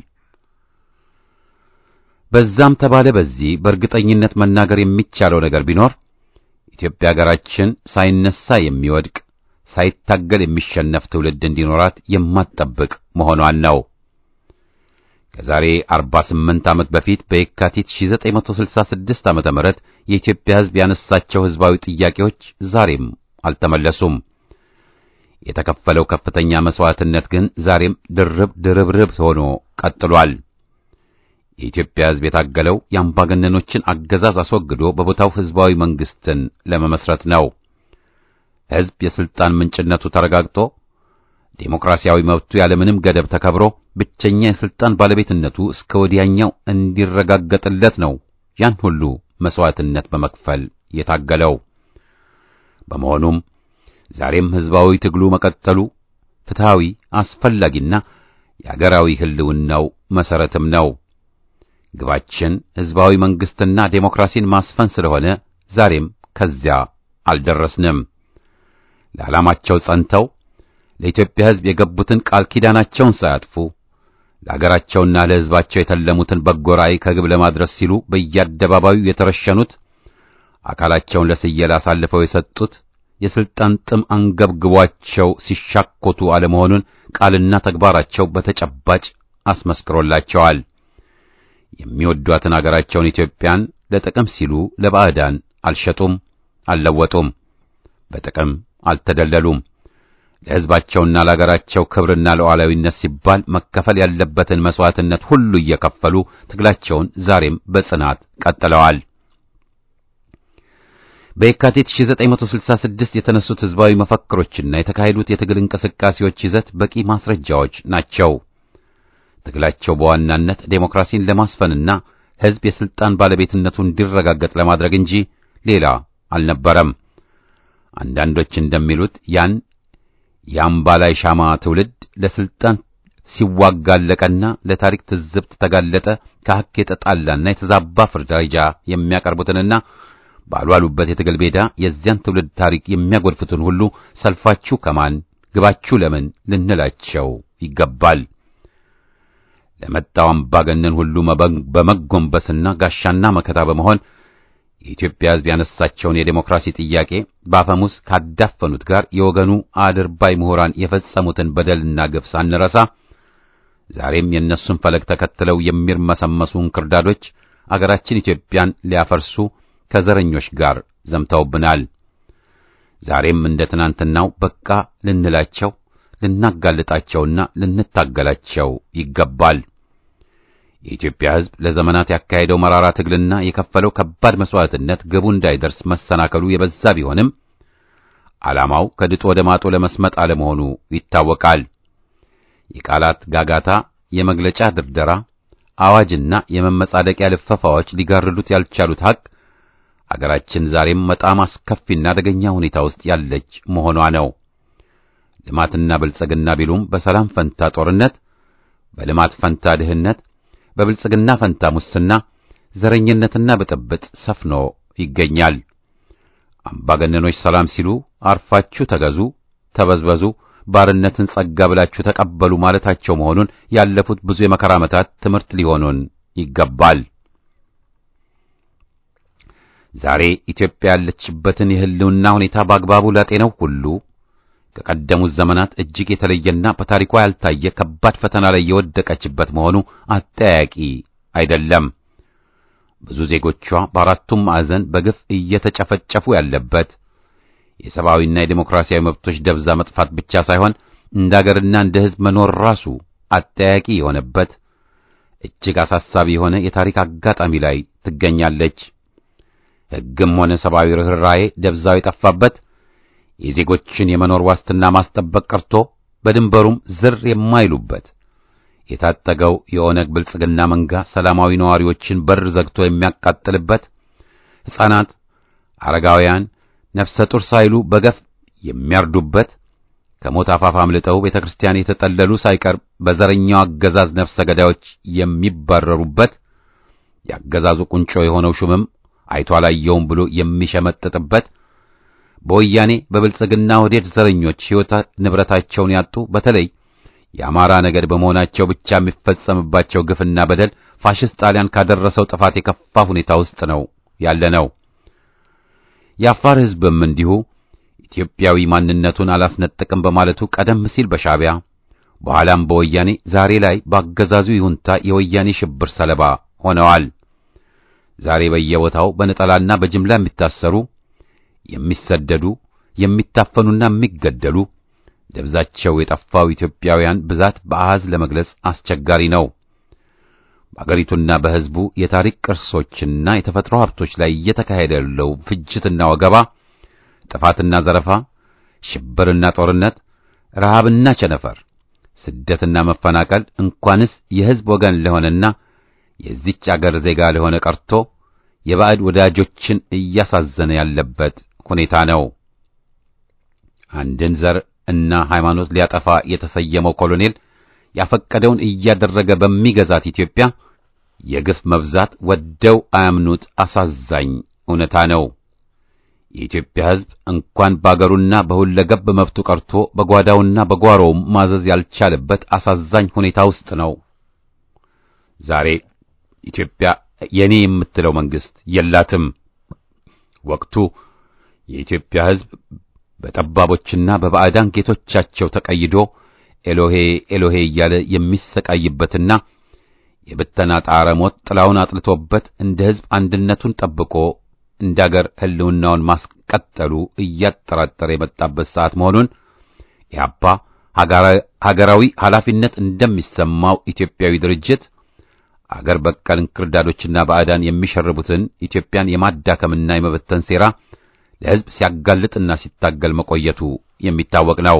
በዛም ተባለ በዚህ በእርግጠኝነት መናገር የሚቻለው ነገር ቢኖር ኢትዮጵያ ሀገራችን ሳይነሳ የሚወድቅ ሳይታገል የሚሸነፍ ትውልድ እንዲኖራት የማትጠብቅ መሆኗን ነው። ከዛሬ 48 ዓመት በፊት በየካቲት 1966 ዓመተ ምህረት የኢትዮጵያ ሕዝብ ያነሳቸው ሕዝባዊ ጥያቄዎች ዛሬም አልተመለሱም። የተከፈለው ከፍተኛ መስዋዕትነት ግን ዛሬም ድርብ ድርብርብ ሆኖ ቀጥሏል። የኢትዮጵያ ሕዝብ የታገለው የአምባገነኖችን አገዛዝ አስወግዶ በቦታው ሕዝባዊ መንግስትን ለመመስረት ነው። ሕዝብ የስልጣን ምንጭነቱ ተረጋግጦ ዴሞክራሲያዊ መብቱ ያለምንም ገደብ ተከብሮ ብቸኛ የስልጣን ባለቤትነቱ እስከ ወዲያኛው እንዲረጋገጥለት ነው ያን ሁሉ መስዋዕትነት በመክፈል የታገለው። በመሆኑም ዛሬም ሕዝባዊ ትግሉ መቀጠሉ ፍትሃዊ፣ አስፈላጊና የአገራዊ ሕልውናው መሰረትም ነው። ግባችን ሕዝባዊ መንግስትና ዴሞክራሲን ማስፈን ስለሆነ ዛሬም ከዚያ አልደረስንም። ለዓላማቸው ጸንተው ለኢትዮጵያ ሕዝብ የገቡትን ቃል ኪዳናቸውን ሳያጥፉ ለአገራቸውና ለሕዝባቸው የተለሙትን በጎ ራዕይ ከግብ ለማድረስ ሲሉ በየአደባባዩ የተረሸኑት አካላቸውን ለስየላ አሳልፈው የሰጡት የስልጣን ጥም አንገብግቧቸው ሲሻኮቱ አለመሆኑን ቃልና ተግባራቸው በተጨባጭ አስመስክሮላቸዋል። የሚወዷትን አገራቸውን ኢትዮጵያን ለጥቅም ሲሉ ለባዕዳን አልሸጡም፣ አልለወጡም፣ በጥቅም አልተደለሉም። ለሕዝባቸውና ለአገራቸው ክብርና ለሉዓላዊነት ሲባል መከፈል ያለበትን መስዋዕትነት ሁሉ እየከፈሉ ትግላቸውን ዛሬም በጽናት ቀጥለዋል። በየካቲት 1966 የተነሱት ሕዝባዊ መፈክሮችና የተካሄዱት የትግል እንቅስቃሴዎች ይዘት በቂ ማስረጃዎች ናቸው። ትግላቸው በዋናነት ዴሞክራሲን ለማስፈንና ሕዝብ የስልጣን ባለቤትነቱ እንዲረጋገጥ ለማድረግ እንጂ ሌላ አልነበረም። አንዳንዶች እንደሚሉት ያን የአምባላይ ሻማ ትውልድ ለስልጣን ሲዋጋለቀና ለታሪክ ትዝብት ተጋለጠ ከሐቅ የተጣላና የተዛባ ፍርዳጃ የሚያቀርቡትንና ባልዋሉበት የትግል ሜዳ የዚያን ትውልድ ታሪክ የሚያጎድፉትን ሁሉ ሰልፋችሁ ከማን ግባችሁ ለምን ልንላቸው ይገባል። ለመጣው አምባገነን ሁሉ በመጎንበስና ጋሻና መከታ በመሆን የኢትዮጵያ ሕዝብ ያነሳቸውን የዴሞክራሲ ጥያቄ በአፈሙዝ ካዳፈኑት ጋር የወገኑ አድርባይ ምሁራን የፈጸሙትን በደልና ግፍ ሳንረሳ ዛሬም የእነሱን ፈለግ ተከትለው የሚርመሰመሱ እንክርዳዶች አገራችን ኢትዮጵያን ሊያፈርሱ ከዘረኞች ጋር ዘምተውብናል። ዛሬም እንደ ትናንትናው በቃ ልንላቸው ልናጋልጣቸውና ልንታገላቸው ይገባል። የኢትዮጵያ ሕዝብ ለዘመናት ያካሄደው መራራ ትግልና የከፈለው ከባድ መስዋዕትነት ግቡ እንዳይደርስ መሰናከሉ የበዛ ቢሆንም ዓላማው ከድጡ ወደ ማጡ ለመስመጥ አለመሆኑ ይታወቃል። የቃላት ጋጋታ፣ የመግለጫ ድርደራ፣ አዋጅና የመመጻደቂያ ልፈፋዎች ሊጋርዱት ያልቻሉት ሐቅ አገራችን ዛሬም በጣም አስከፊና አደገኛ ሁኔታ ውስጥ ያለች መሆኗ ነው። ልማትና ብልጽግና ቢሉም በሰላም ፈንታ ጦርነት፣ በልማት ፈንታ ድህነት፣ በብልጽግና ፈንታ ሙስና፣ ዘረኝነትና ብጥብጥ ሰፍኖ ይገኛል። አምባገነኖች ሰላም ሲሉ አርፋችሁ ተገዙ፣ ተበዝበዙ፣ ባርነትን ጸጋ ብላችሁ ተቀበሉ ማለታቸው መሆኑን ያለፉት ብዙ የመከራ ዓመታት ትምህርት ሊሆኑን ይገባል። ዛሬ ኢትዮጵያ ያለችበትን የሕልውና ሁኔታ በአግባቡ ላጤነው ሁሉ ከቀደሙት ዘመናት እጅግ የተለየና በታሪኳ ያልታየ ከባድ ፈተና ላይ የወደቀችበት መሆኑ አጠያቂ አይደለም። ብዙ ዜጎቿ በአራቱም ማዕዘን በግፍ እየተጨፈጨፉ ያለበት የሰብአዊና የዴሞክራሲያዊ መብቶች ደብዛ መጥፋት ብቻ ሳይሆን እንደ አገርና እንደ ሕዝብ መኖር ራሱ አጠያቂ የሆነበት እጅግ አሳሳቢ የሆነ የታሪክ አጋጣሚ ላይ ትገኛለች። ሕግም ሆነ ሰብአዊ ርኅራኄ ደብዛው የጠፋበት የዜጎችን የመኖር ዋስትና ማስጠበቅ ቀርቶ በድንበሩም ዝር የማይሉበት የታጠገው የኦነግ ብልጽግና መንጋ ሰላማዊ ነዋሪዎችን በር ዘግቶ የሚያቃጥልበት ሕፃናት፣ አረጋውያን፣ ነፍሰ ጡር ሳይሉ በገፍ የሚያርዱበት ከሞት አፋፍ አምልጠው ቤተ ክርስቲያን የተጠለሉ ሳይቀር በዘረኛው አገዛዝ ነፍሰ ገዳዮች የሚባረሩበት የአገዛዙ ቁንጮ የሆነው ሹምም አይቶ አላየውም ብሎ የሚሸመጥጥበት በወያኔ በብልጽግና ወዴድ ዘረኞች ሕይወት ንብረታቸውን ያጡ በተለይ የአማራ ነገድ በመሆናቸው ብቻ የሚፈጸምባቸው ግፍና በደል ፋሽስት ጣሊያን ካደረሰው ጥፋት የከፋ ሁኔታ ውስጥ ነው ያለ ነው። የአፋር ሕዝብም እንዲሁ ኢትዮጵያዊ ማንነቱን አላስነጥቅም በማለቱ ቀደም ሲል በሻዕቢያ በኋላም በወያኔ ዛሬ ላይ በአገዛዙ ይሁንታ የወያኔ ሽብር ሰለባ ሆነዋል። ዛሬ በየቦታው በነጠላና በጅምላ የሚታሰሩ የሚሰደዱ የሚታፈኑና የሚገደሉ ደብዛቸው የጠፋው ኢትዮጵያውያን ብዛት በአሃዝ ለመግለጽ አስቸጋሪ ነው። በአገሪቱና በሕዝቡ የታሪክ ቅርሶችና የተፈጥሮ ሀብቶች ላይ እየተካሄደ ያለው ፍጅትና ወገባ፣ ጥፋትና ዘረፋ፣ ሽብርና ጦርነት፣ ረሃብና ቸነፈር፣ ስደትና መፈናቀል እንኳንስ የሕዝብ ወገን ለሆነና የዚች አገር ዜጋ ለሆነ ቀርቶ የባዕድ ወዳጆችን እያሳዘነ ያለበት ሁኔታ ነው። አንድን ዘር እና ሃይማኖት ሊያጠፋ የተሰየመው ኮሎኔል ያፈቀደውን እያደረገ በሚገዛት ኢትዮጵያ የግፍ መብዛት ወደው አያምኑት አሳዛኝ እውነታ ነው። የኢትዮጵያ ሕዝብ እንኳን በአገሩና በሁለገብ መብቱ ቀርቶ በጓዳውና በጓሮውም ማዘዝ ያልቻለበት አሳዛኝ ሁኔታ ውስጥ ነው። ዛሬ ኢትዮጵያ የኔ የምትለው መንግስት የላትም። ወቅቱ የኢትዮጵያ ሕዝብ በጠባቦችና በባዕዳን ጌቶቻቸው ተቀይዶ ኤሎሄ ኤሎሄ እያለ የሚሰቃይበትና የብተና ጣረ ሞት ጥላውን አጥልቶበት እንደ ሕዝብ አንድነቱን ጠብቆ እንደ አገር ሕልውናውን ማስቀጠሉ እያጠራጠረ የመጣበት ሰዓት መሆኑን ኢህአፓ ሀገራዊ ኃላፊነት እንደሚሰማው ኢትዮጵያዊ ድርጅት አገር በቀል እንክርዳዶችና ባዕዳን የሚሸርቡትን ኢትዮጵያን የማዳከምና የመበተን ሴራ ለሕዝብ ሲያጋልጥና ሲታገል መቆየቱ የሚታወቅ ነው።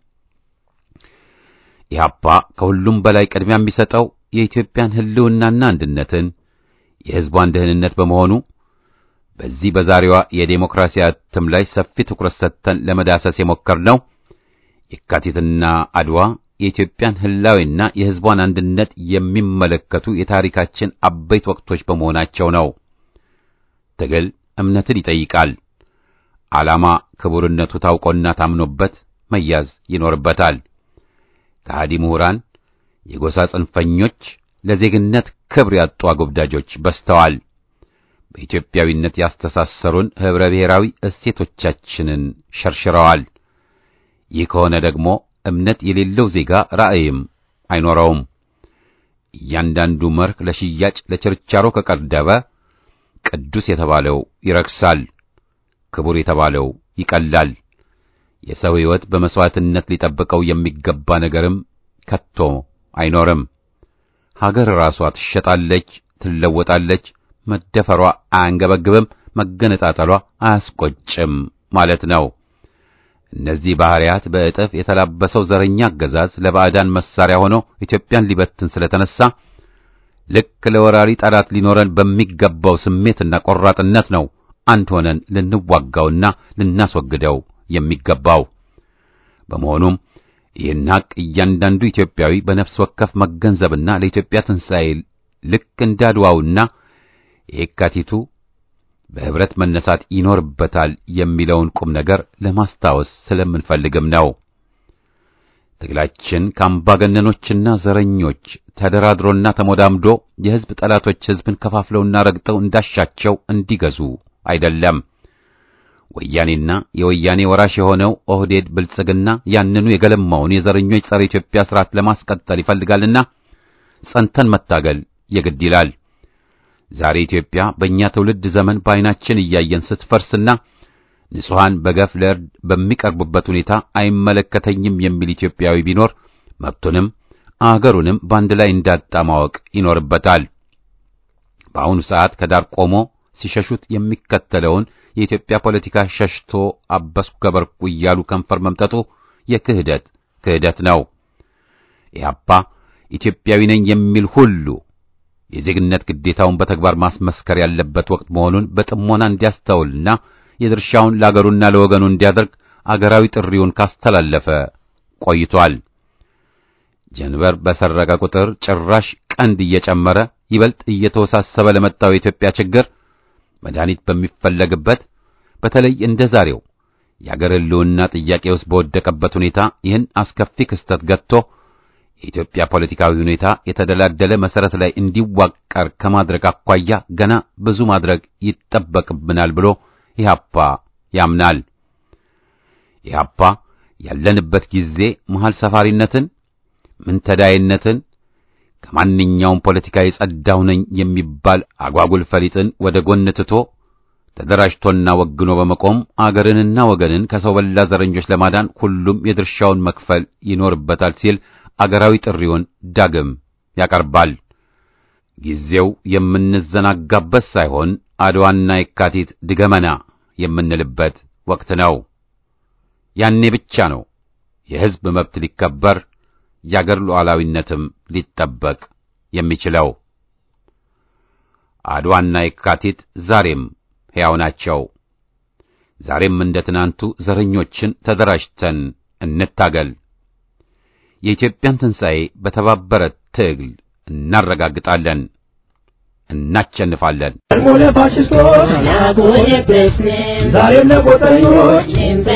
ኢህአፓ ከሁሉም በላይ ቅድሚያ የሚሰጠው የኢትዮጵያን ሕልውናና አንድነትን የሕዝቧን ደህንነት በመሆኑ በዚህ በዛሬዋ የዴሞክራሲ እትም ላይ ሰፊ ትኩረት ሰጥተን ለመዳሰስ የሞከርነው የካቲትና አድዋ የኢትዮጵያን ህላዊና የሕዝቧን አንድነት የሚመለከቱ የታሪካችን አበይት ወቅቶች በመሆናቸው ነው። ትግል እምነትን ይጠይቃል። ዓላማ ክቡርነቱ ታውቆና ታምኖበት መያዝ ይኖርበታል። ከሃዲ ምሁራን፣ የጎሳ ጽንፈኞች፣ ለዜግነት ክብር ያጡ አጎብዳጆች በዝተዋል። በኢትዮጵያዊነት ያስተሳሰሩን ኅብረ ብሔራዊ እሴቶቻችንን ሸርሽረዋል። ይህ ከሆነ ደግሞ እምነት የሌለው ዜጋ ራእይም አይኖረውም። እያንዳንዱ መርህ ለሽያጭ ለችርቻሮ ከቀረበ ቅዱስ የተባለው ይረክሳል፣ ክቡር የተባለው ይቀላል። የሰው ሕይወት በመሥዋዕትነት ሊጠብቀው የሚገባ ነገርም ከቶ አይኖርም። ሀገር ራሷ ትሸጣለች፣ ትለወጣለች። መደፈሯ አያንገበግብም፣ መገነጣጠሏ አያስቆጭም ማለት ነው። እነዚህ ባህሪያት በእጥፍ የተላበሰው ዘረኛ አገዛዝ ለባዕዳን መሳሪያ ሆኖ ኢትዮጵያን ሊበትን ስለተነሳ ልክ ለወራሪ ጠላት ሊኖረን በሚገባው ስሜትና ቆራጥነት ነው አንድ ሆነን ልንዋጋውና ልናስወግደው የሚገባው። በመሆኑም ይህን ሐቅ እያንዳንዱ ኢትዮጵያዊ በነፍስ ወከፍ መገንዘብና ለኢትዮጵያ ትንሣኤ ልክ እንዳድዋውና የካቲቱ በህብረት መነሳት ይኖርበታል የሚለውን ቁም ነገር ለማስታወስ ስለምንፈልግም ነው። ትግላችን ከአምባገነኖችና ዘረኞች ተደራድሮና ተሞዳምዶ የሕዝብ ጠላቶች ሕዝብን ከፋፍለውና ረግጠው እንዳሻቸው እንዲገዙ አይደለም። ወያኔና የወያኔ ወራሽ የሆነው ኦህዴድ ብልጽግና ያንኑ የገለማውን የዘረኞች ጸረ ኢትዮጵያ ስርዓት ለማስቀጠል ይፈልጋልና ጸንተን መታገል የግድ ይላል። ዛሬ ኢትዮጵያ በእኛ ትውልድ ዘመን በዓይናችን እያየን ስትፈርስና ንጹሐን በገፍ ለእርድ በሚቀርቡበት ሁኔታ አይመለከተኝም የሚል ኢትዮጵያዊ ቢኖር መብቱንም አገሩንም በአንድ ላይ እንዳጣ ማወቅ ይኖርበታል። በአሁኑ ሰዓት ከዳር ቆሞ ሲሸሹት የሚከተለውን የኢትዮጵያ ፖለቲካ ሸሽቶ አበስኩ ገበርኩ እያሉ ከንፈር መምጠጡ የክህደት ክህደት ነው። ኢህአፓ ኢትዮጵያዊ ነኝ የሚል ሁሉ የዜግነት ግዴታውን በተግባር ማስመስከር ያለበት ወቅት መሆኑን በጥሞና እንዲያስተውልና የድርሻውን ለአገሩና ለወገኑ እንዲያደርግ አገራዊ ጥሪውን ካስተላለፈ ቆይቷል። ጀንበር በሰረቀ ቁጥር ጭራሽ ቀንድ እየጨመረ ይበልጥ እየተወሳሰበ ለመጣው የኢትዮጵያ ችግር መድኃኒት በሚፈለግበት በተለይ እንደ ዛሬው የአገር ሕልውና ጥያቄ ውስጥ በወደቀበት ሁኔታ ይህን አስከፊ ክስተት ገጥቶ የኢትዮጵያ ፖለቲካዊ ሁኔታ የተደላደለ መሰረት ላይ እንዲዋቀር ከማድረግ አኳያ ገና ብዙ ማድረግ ይጠበቅብናል ብሎ ኢህአፓ ያምናል። ኢህአፓ ያለንበት ጊዜ መሃል ሰፋሪነትን፣ ምንተዳይነትን፣ ከማንኛውም ፖለቲካ የጸዳሁ ነኝ የሚባል አጓጉል ፈሊጥን ወደ ጎን ትቶ ተደራጅቶና ወግኖ በመቆም አገርንና ወገንን ከሰው በላ ዘረኞች ለማዳን ሁሉም የድርሻውን መክፈል ይኖርበታል ሲል አገራዊ ጥሪውን ዳግም ያቀርባል። ጊዜው የምንዘናጋበት ሳይሆን አድዋና የካቲት ድገመና የምንልበት ወቅት ነው። ያኔ ብቻ ነው የሕዝብ መብት ሊከበር የአገር ሉዓላዊነትም ሊጠበቅ የሚችለው። አድዋና የካቲት ዛሬም ሕያው ናቸው። ዛሬም እንደ ትናንቱ ዘረኞችን ተደራጅተን እንታገል። የኢትዮጵያን ትንሣኤ በተባበረ ትግል እናረጋግጣለን፣ እናቸንፋለን። ደግሞ ለፋሽስቶች ዛሬም ለጎጠኞች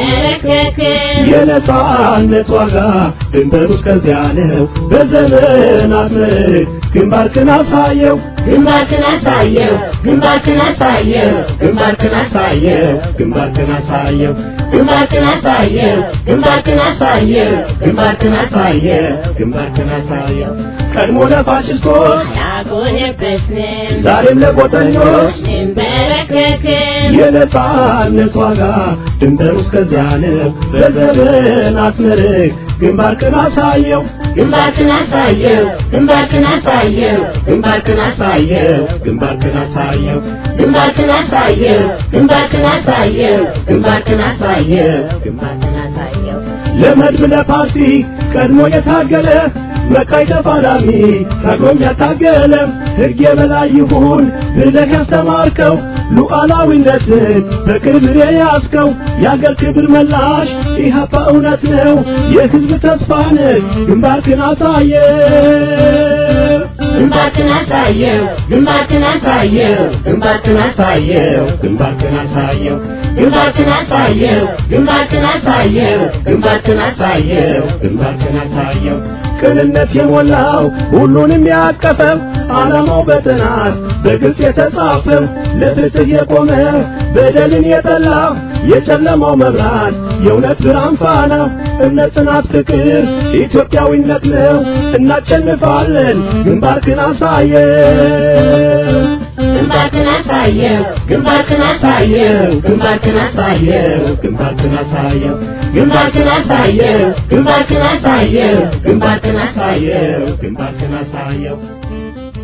የነጻነት ዋጋ ድንበሩ እስከዚያ ነው። በዘመናት ምርክ ግንባርክን አሳየው ግንባርክን አሳየው ግንባርክን አሳየው ግንባርክን አሳየው ግንባርክን አሳየው ግንባርክን አሳየው ግንባርክን አሳየው ግንባርክን አሳየው ግንባርክን አሳየው ቀድሞ ለፋሽስቶች አላጎነበስንም ዛሬም ለጎጠኞች እንበረከክም የነጻነት ዋጋ ድንበሩ እስከዚያ ነው። በዘመናት ምርክ ግንባርክን አሳየው ግንባርክን አሳየው ግንባርክን አሳየው ግንባርክን አሳየው ግንባርክን አሳየው ግንባርክን አሳየው ግንባርክን አሳየው ግንባርክን አሳየው ግንባርክን አሳየው ለመድብ ለፓርቲ ቀድሞ የታገለ መቃይ ተፋላሚ ታግሎም ያታገለ ሕግ የበላይ ይሁን ብለህ ያስተማርከው ሉዓላዊነትን በቅርብ የያዝከው የአገር ክብር መላሽ ኢህአፓ እውነት ነው የሕዝብ ተስፋ ነህ ግንባርክን አሳየ ግንባርክን አሳየው ግንባርክን አሳየው ግንባርክን አሳየው ግንባርክን አሳየው ግንባርክን አሳየው ግንባርክን አሳየው ግንባርክን አሳየው ግንባርክን አሳየው ቅንነት የሞላው ሁሉንም ያቀፈው ዓላማው በጥናት በግልጽ የተጻፈው ለፍትህ የቆመ በደልን የጠላ የጨለማው መብራት የእውነት ብርሃን ፋና እምነት፣ ጽናት፣ ፍቅር ኢትዮጵያዊነት ነው። እናሸንፋለን። ግንባርክን አሳየው ግንባርክን አሳየው ግንባርክን አሳየው ግንባርክን አሳየው ግንባርክን አሳየው ግንባርክን አሳየው ግንባርክን አሳየው ግንባርክን አሳየው ግንባርክን አሳየው